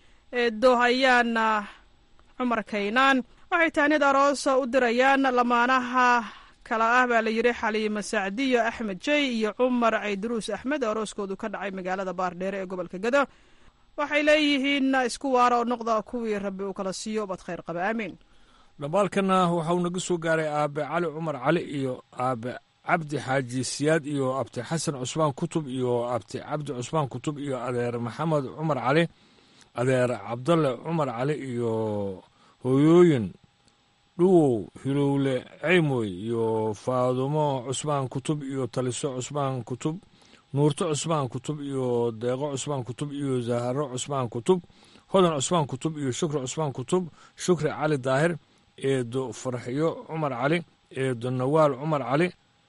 doohayaana cumar kaynaan waxay tahnid aroos u dirayaan lamaanaha kala ah baa la yidhi xaliimo sacdiyo axmed jey iyo cumar cayduruus axmed oo arooskoodu ka dhacay magaalada baardheere ee gobolka gado waxay leeyihiin isku waara oo noqda kuwii rabbi uu kala siiyo bad khayr qaba aamiin
dhambaalkana waxauu naga soo gaaray aabe cali cumar cali iyo aabe cabdi xaaji siyaad iyo abti xasan cusmaan kutub iyo abti cabdi cusmaan kutub iyo adeer maxamed cumar cali adeer cabdalle cumar cali iyo hooyooyin dhuwow hilowle ceymoy iyo faadumo cusmaan kutub iyo taliso cusmaan kutub nuurto cusmaan kutub iyo deeqo cusmaan kutub iyo zaharo cusmaan kutub hodan cusmaan kutub iyo shukri cusmaan kutub shukri cali daahir eedo farxiyo cumar cali eedo nawaal cumar cali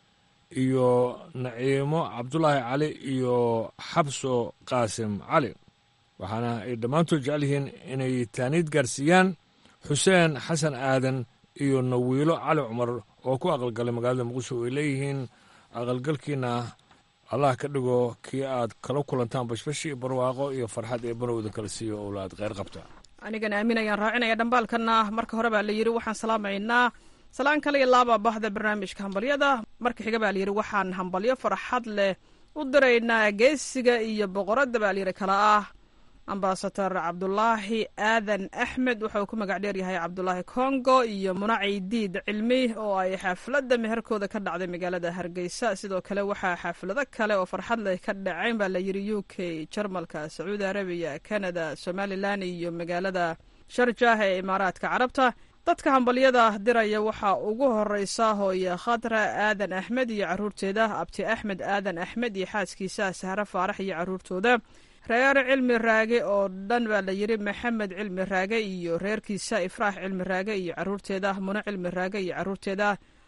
iyo naciimo cabdulaahi cali iyo xabso qaasim cali waxaana ay dhammaantood jecel yihiin inay taaniid gaarsiiyaan xuseen xasan aadan iyo nawiilo cali cumar oo ku aqalgalay magaalada muqdisho ay leeyihiin aqalgalkiina allah ka dhigo kii aad kala kulantaan bashbashi iyo barwaaqo iyo farxad ee banowda kala siiyo owlaad kheyr qabta
anigana aamin ayaan raacinaya dhambaalkana marka hore baa la yidhi waxaan salaamaynaa salaan kale iyo laaba bahda barnaamijka hambalyada marka xiga baa layidhi waxaan hambalyo farxad leh u diraynaa geesiga iyo boqoradda baa layidhi kala ah ambasador cabdulaahi aadan axmed waxa uu ku magac dheer yahay cabdulaahi congo iyo munaci diid cilmi oo ay xaafladda meherkooda ka dhacday magaalada hargeysa sidoo kale waxaa xaaflado kale oo farxad leh ka dhacayn baa layidhi u k jarmalka sacuudi arabiya canada somalilan iyo magaalada sharjah ee imaaraadka carabta dadka hambalyada diraya waxaa ugu horeysa hooye khadra aadan axmed iyo caruurteeda abti axmed aadan axmed iyo xaaskiisa sahre faarax iyo caruurtooda reer cilmi raage oo dhan baa la yidhi maxamed cilmi raage iyo reerkiisa ifraax cilmi raage iyo caruurteeda muno cilmi raage iyo caruurteeda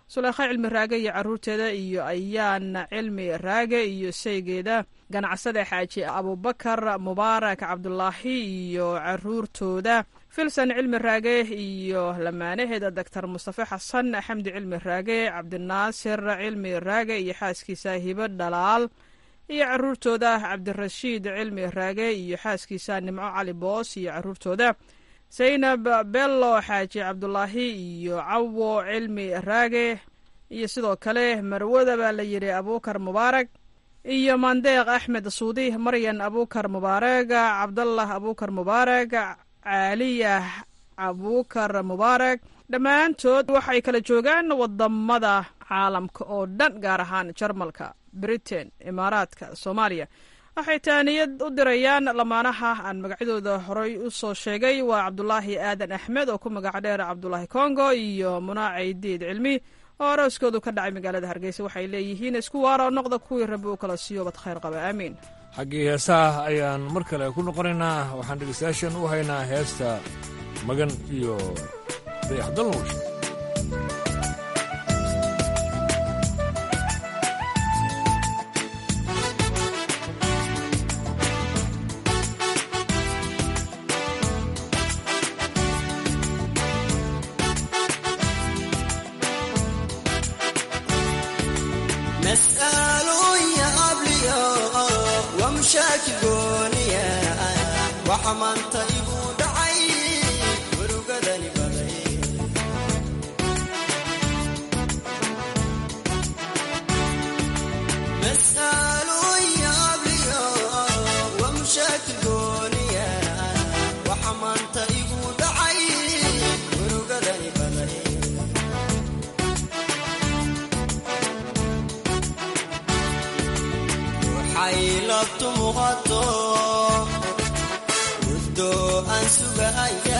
suleykha cilmi raage iyo caruurteeda iyo ayaana cilmi raage iyo sheygeeda ganacsade xaaji abubakar mubaarak cabdulaahi iyo caruurtooda filson cilmi raage iyo lamaanaheeda doctor mustafe xasan xamdi cilmi raage cabdinaasir cilmi raage iyo xaaskiisa hibo dhalaal iyo caruurtooda cabdirashiid cilmi raage iyo xaaskiisa nimco cali boos iyo caruurtooda zaynab bello xaaji cabdulaahi iyo cawo cilmi raage iyo sidoo kale marwada baa la yidhi abuukar mubaarak iyo mandeeq axmed suudi maryan abuukar mubaarak cabdallah abuukar mubaarak caaliya abuukar mubaarak dhammaantood waxay kala joogaan wadamada caalamka oo dhan gaar ahaan jarmalka britain imaaraadka soomaaliya waxay taaniyad u dirayaan lamaanaha aan magacyadooda horey u soo sheegay waa cabdulaahi aadan axmed oo ku magac dheer cabdulaahi congo iyo munaaci diid cilmi oo arooskoodu ka dhacay magaalada hargeysa waxay leeyihiin isku waara oo noqda kuwii rabbi u kala siiyo bad khayr qaba aamiin
xaggii heesaha ayaan mar kale ku noqonaynaa waxaan dhegeystayaashan u haynaa heesta magan iyo dayaxdalnuush
maanta igu dhacay murugadani baday mas'aaloon yaabliyo waa mushaakil gooniya waxa maanta igu dhacay murugadani baday waxay labtu muuqato aan sugaya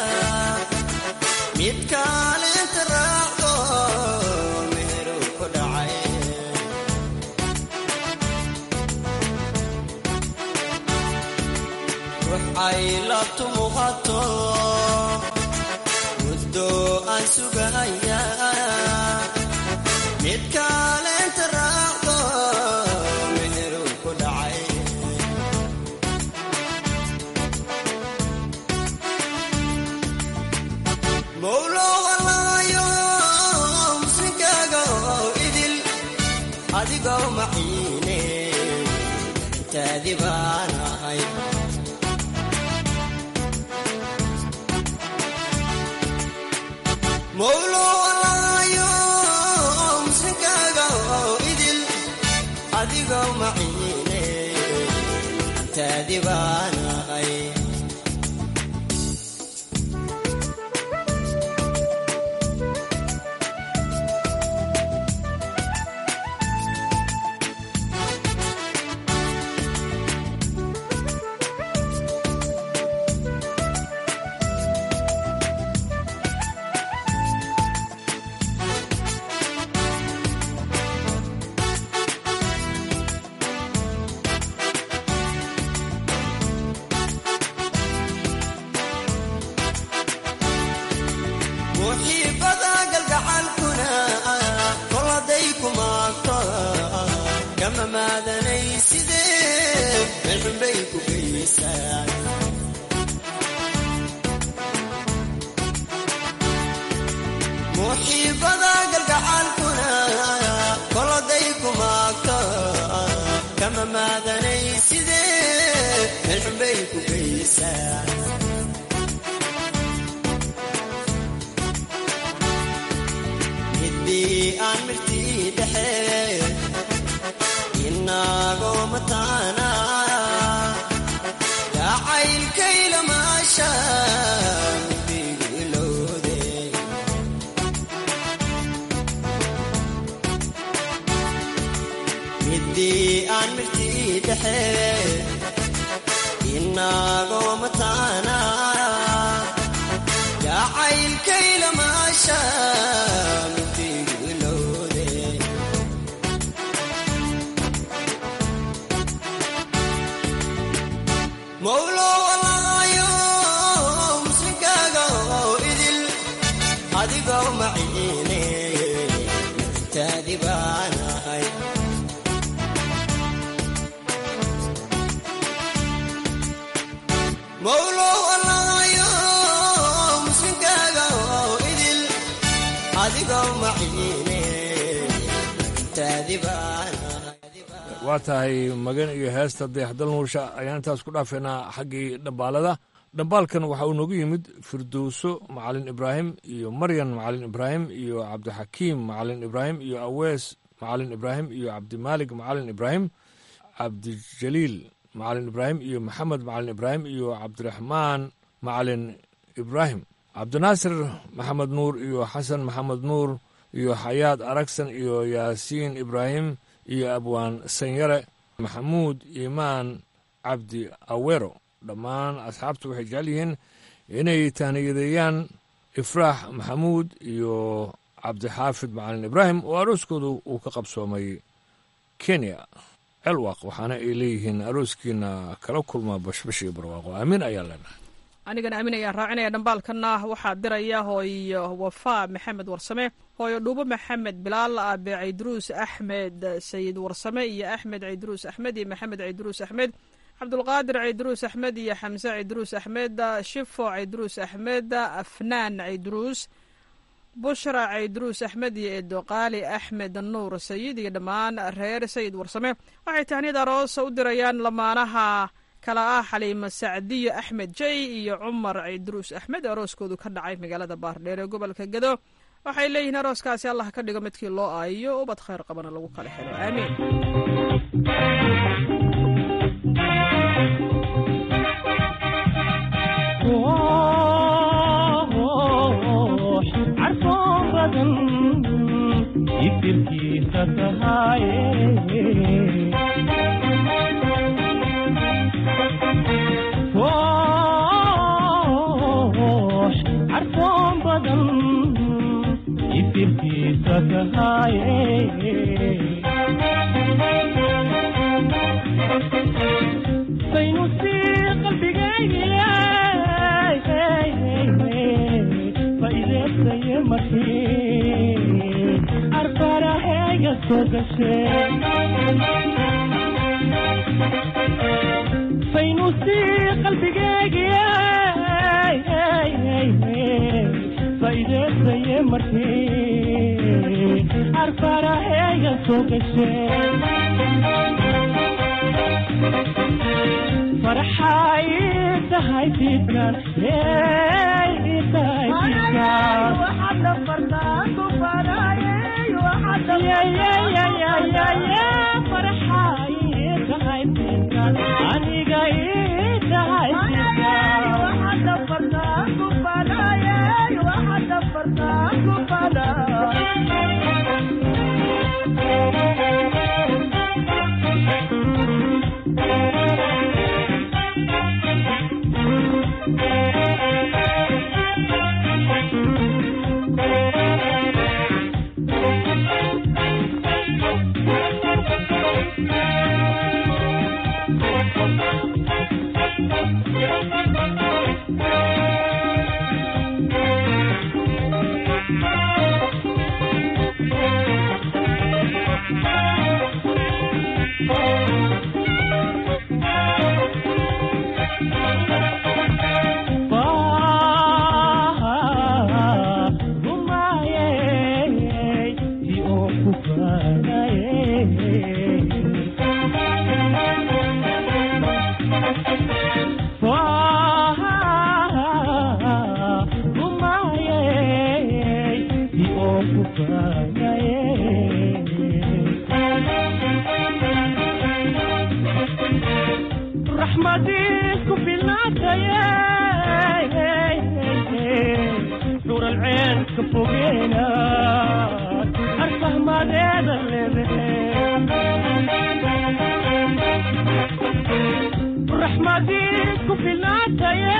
mid kaalinta raacdo meheru ku dhacay rux ay labtu muuqato muddo aan sugaya mid kaalinta raacdo meheru ku dhacay mowlowalaayo muslinkaaga oo idil adigoo maciine intaadi baan ahay mowlowalaayo muslinkaaga oo idil adigoo maciine intaadi baan ahay muxiibada galgacalkuna koladay kumaagto kama maadanay sidee melxunbay ku geysaan muxiibada galgacalkuna koladay kumaagto kama maadanay sidee melxunbay ku geysaan aan mirtii dhexe inagoo mataana jacaylkayla maasha midigu ilowde midii aan mirtii dhexe inagoo mataana jacaylkayla maasha mowlowalaayo muslinkaaga oo idil adigoo maciine
waa tahay magan iyo heesta dayaxdal nuursha ayaan intaas ku dhaafaynaa xaggii dhambaalada dhambaalkan waxa uu noogu yimid firdowso macalin ibraahim iyo maryan macalin ibraahim iyo cabdixakiim macalin ibraahim iyo awees macalin ibraahim iyo cabdimaalig macalin ibraahim cabdijaliil macalin ibraahim iyo maxamed macalin ibraahim iyo cabdiraxmaan macalin ibraahim cabdinaasir maxamed nuur iyo xasan maxamed nuur iyo xayaad aragsan iyo yaasiin ibraahim iyo abwaan sanyare maxamuud iimaan cabdi awero dhammaan asxaabtu waxay jecel yihiin inay taaniyadeeyaan ifraax maxamuud iyo cabdixaafid macalin ibraahim oo arooskoodu uu ka qabsoomay kenya celwaq waxaana ay leeyihiin arooskiina kala kulma bashbash iyo barwaaqo aamin ayaa leenahay
anigana aamin ayaan raacinaya dhambaalkana waxaa diraya hooyo wafaa maxamed warsame hooyo dhuubo maxamed bilaal aabe cayduruus axmed sayid warsame iyo axmed cayduruus axmed iyo maxamed cayduruus axmed cabdulqaadir cayduruus axmed iyo xamse cayduruus axmed shifo cayduruus axmed afnaan cayduruus bushra cayduruus axmed iyo eedoqaali axmed nuur sayid iyo dhammaan reer sayid warsame waxay tahniyad aroosa u dirayaan lamaanaha kala ah xaliimo sacdiyo axmed jey iyo cumar cayduruus axmed arooskoodu ka dhacay magaalada baardheer ee gobolka gado waxay leeyihiin arooskaasi allah ka dhigo midkii loo aayiyo ubad khayr qabana lagu kala helo aamiin
carfoon badan ifirkiisa tahaaye koox carfoon badan ifirkiisa tahaaye saynu sii qalbigaygiya faideesaye markii arbaraheega soo gashe saynu sii qalbigaygiya faideesaye markii arbaraheega soo gashe farxay tahay fiidkan tahay farxay tahay fiidkan aniga ii tahay raxmadiisku filnaataye dhur alceen ka fogeena arfahmadeeda leedahe raxmadiisku filnaataye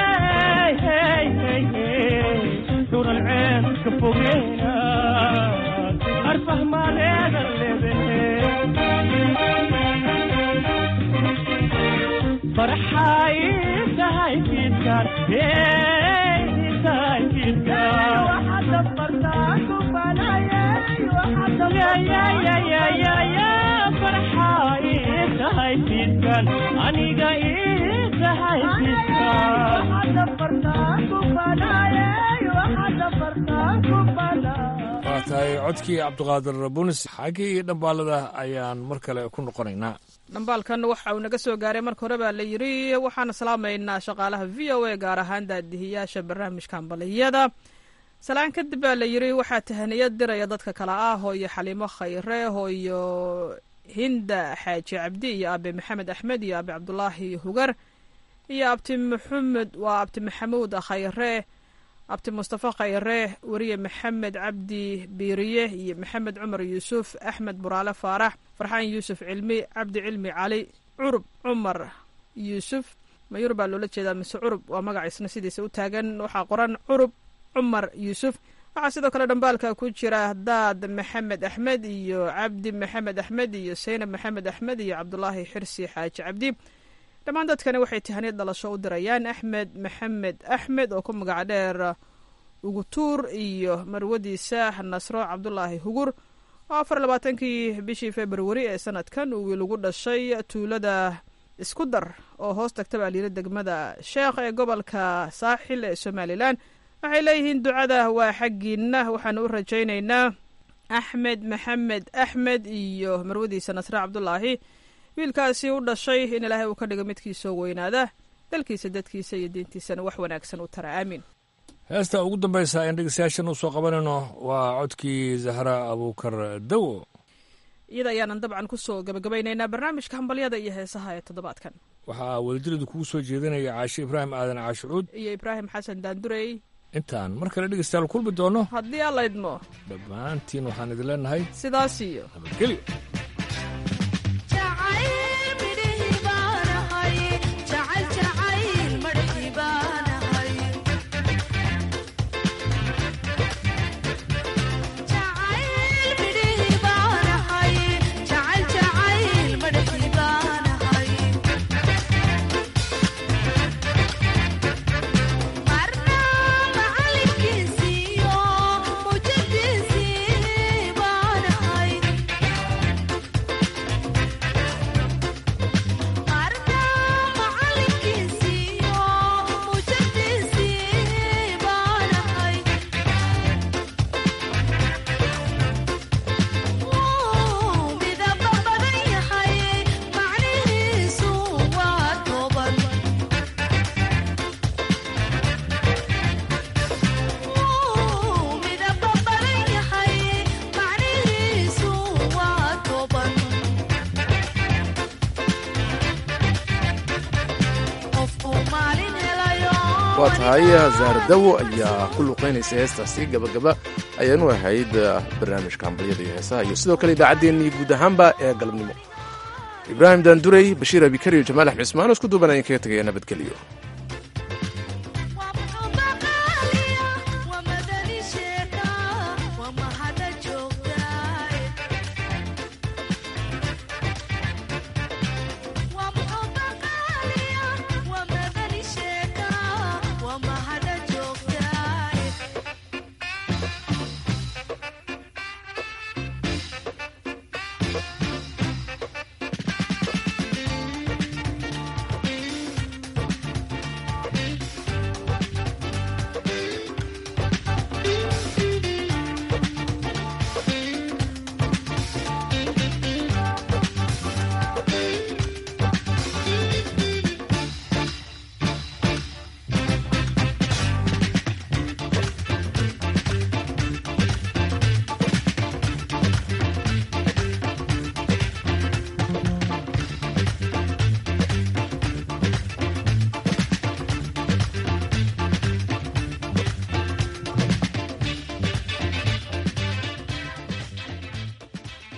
dhur alceen ka fogeena arfahmadeeda leedahe farxay tahay fiidkan tahay farxay tahay fiidkan aniga ii tahay
waa tahay codkii cabdiqaadir bunis xaggii dhambaalada ayaan mar kale ku noqonaynaa
dhambaalkan waxa uu naga soo gaaray marka hore baa la yidhi waxaan salaamaynaa shaqaalaha v o a gaar ahaan daadihiyaasha barnaamijka ambaliyada salaan kadib baa la yidhi waxaa tahaniyad diraya dadka kale ah hooyo xaliimo khayre hooyo hinda xaaji cabdi iyo aabe maxamed axmed iyo aabe cabdulaahi hugar iyo abti maxamed waa abti maxamuud khayre abti mustafa khayre weriye maxamed cabdi biiriye iyo maxamed cumar yuusuf axmed buraale faarax farxaan yuusuf cilmi cabdi cilmi cali curub cumar yuusuf mayur baa loola jeedaa mise curub waa magaciisna sidiisa u taagan waxaa qoran curub cumar yuusuf waxaa sidoo kale dhambaalka ku jira daad maxamed axmed iyo cabdi maxamed axmed iyo saynab maxamed axmed iyo cabdulaahi xirsi xaaji cabdi dhammaan dadkani waxay tahaniyad dhalasho u dirayaan axmed maxamed axmed oo ku magaca dheer ugutuur iyo marwadiisa nasro cabdulaahi hugur oo afar labaatankii bishii februari ee sanadkan uu wiil ugu dhashay tuulada isku dar oo hoos tagta baa liila degmada sheekh ee gobolka saaxil ee somalilan waxay leeyihiin ducada waa xaggiina waxaanu u rajaynaynaa axmed maxamed axmed iyo marwadiisa nasre cabdulaahi wiilkaasi u dhashay in ilaahay uu ka dhigo midkiisoo weynaada dalkiisa dadkiisa iyo diintiisana wax wanaagsan u tara aamiin
heesta ugu dambaysa aan dhegeystayaashan u soo qabanayno waa codkii zahra abuukar dawo
iyada ayaanan dabcan kusoo gabagabaynaynaa barnaamijka hambalyada iyo heesaha ee toddobaadkan
waxaa wadajiradu kugu soo jeedinaya caashe ibraahim aadan caashucuud
iyo ibraahim xasan daandurey
intaan mar kale dhegeystayaal kulmi doono
haddii alla idmo
dhammaantiin waxaan idin leenahay
sidaas iyo
nabadgelyo
waa tahay zaardawo ayaa ku luqaynaysa heestaasi gabagaba ayaanu ahayd barnaamijka hambalyada iyo heesaha iyo sidoo kale idaacaddeenii guud ahaanba ee galabnimo ibraahim daandurey bashiir abikar iyo jamaal axmed ismaan oo isku duuban ayaan kaga tegaya nabadgelyo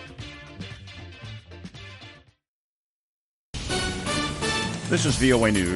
This is VOA News.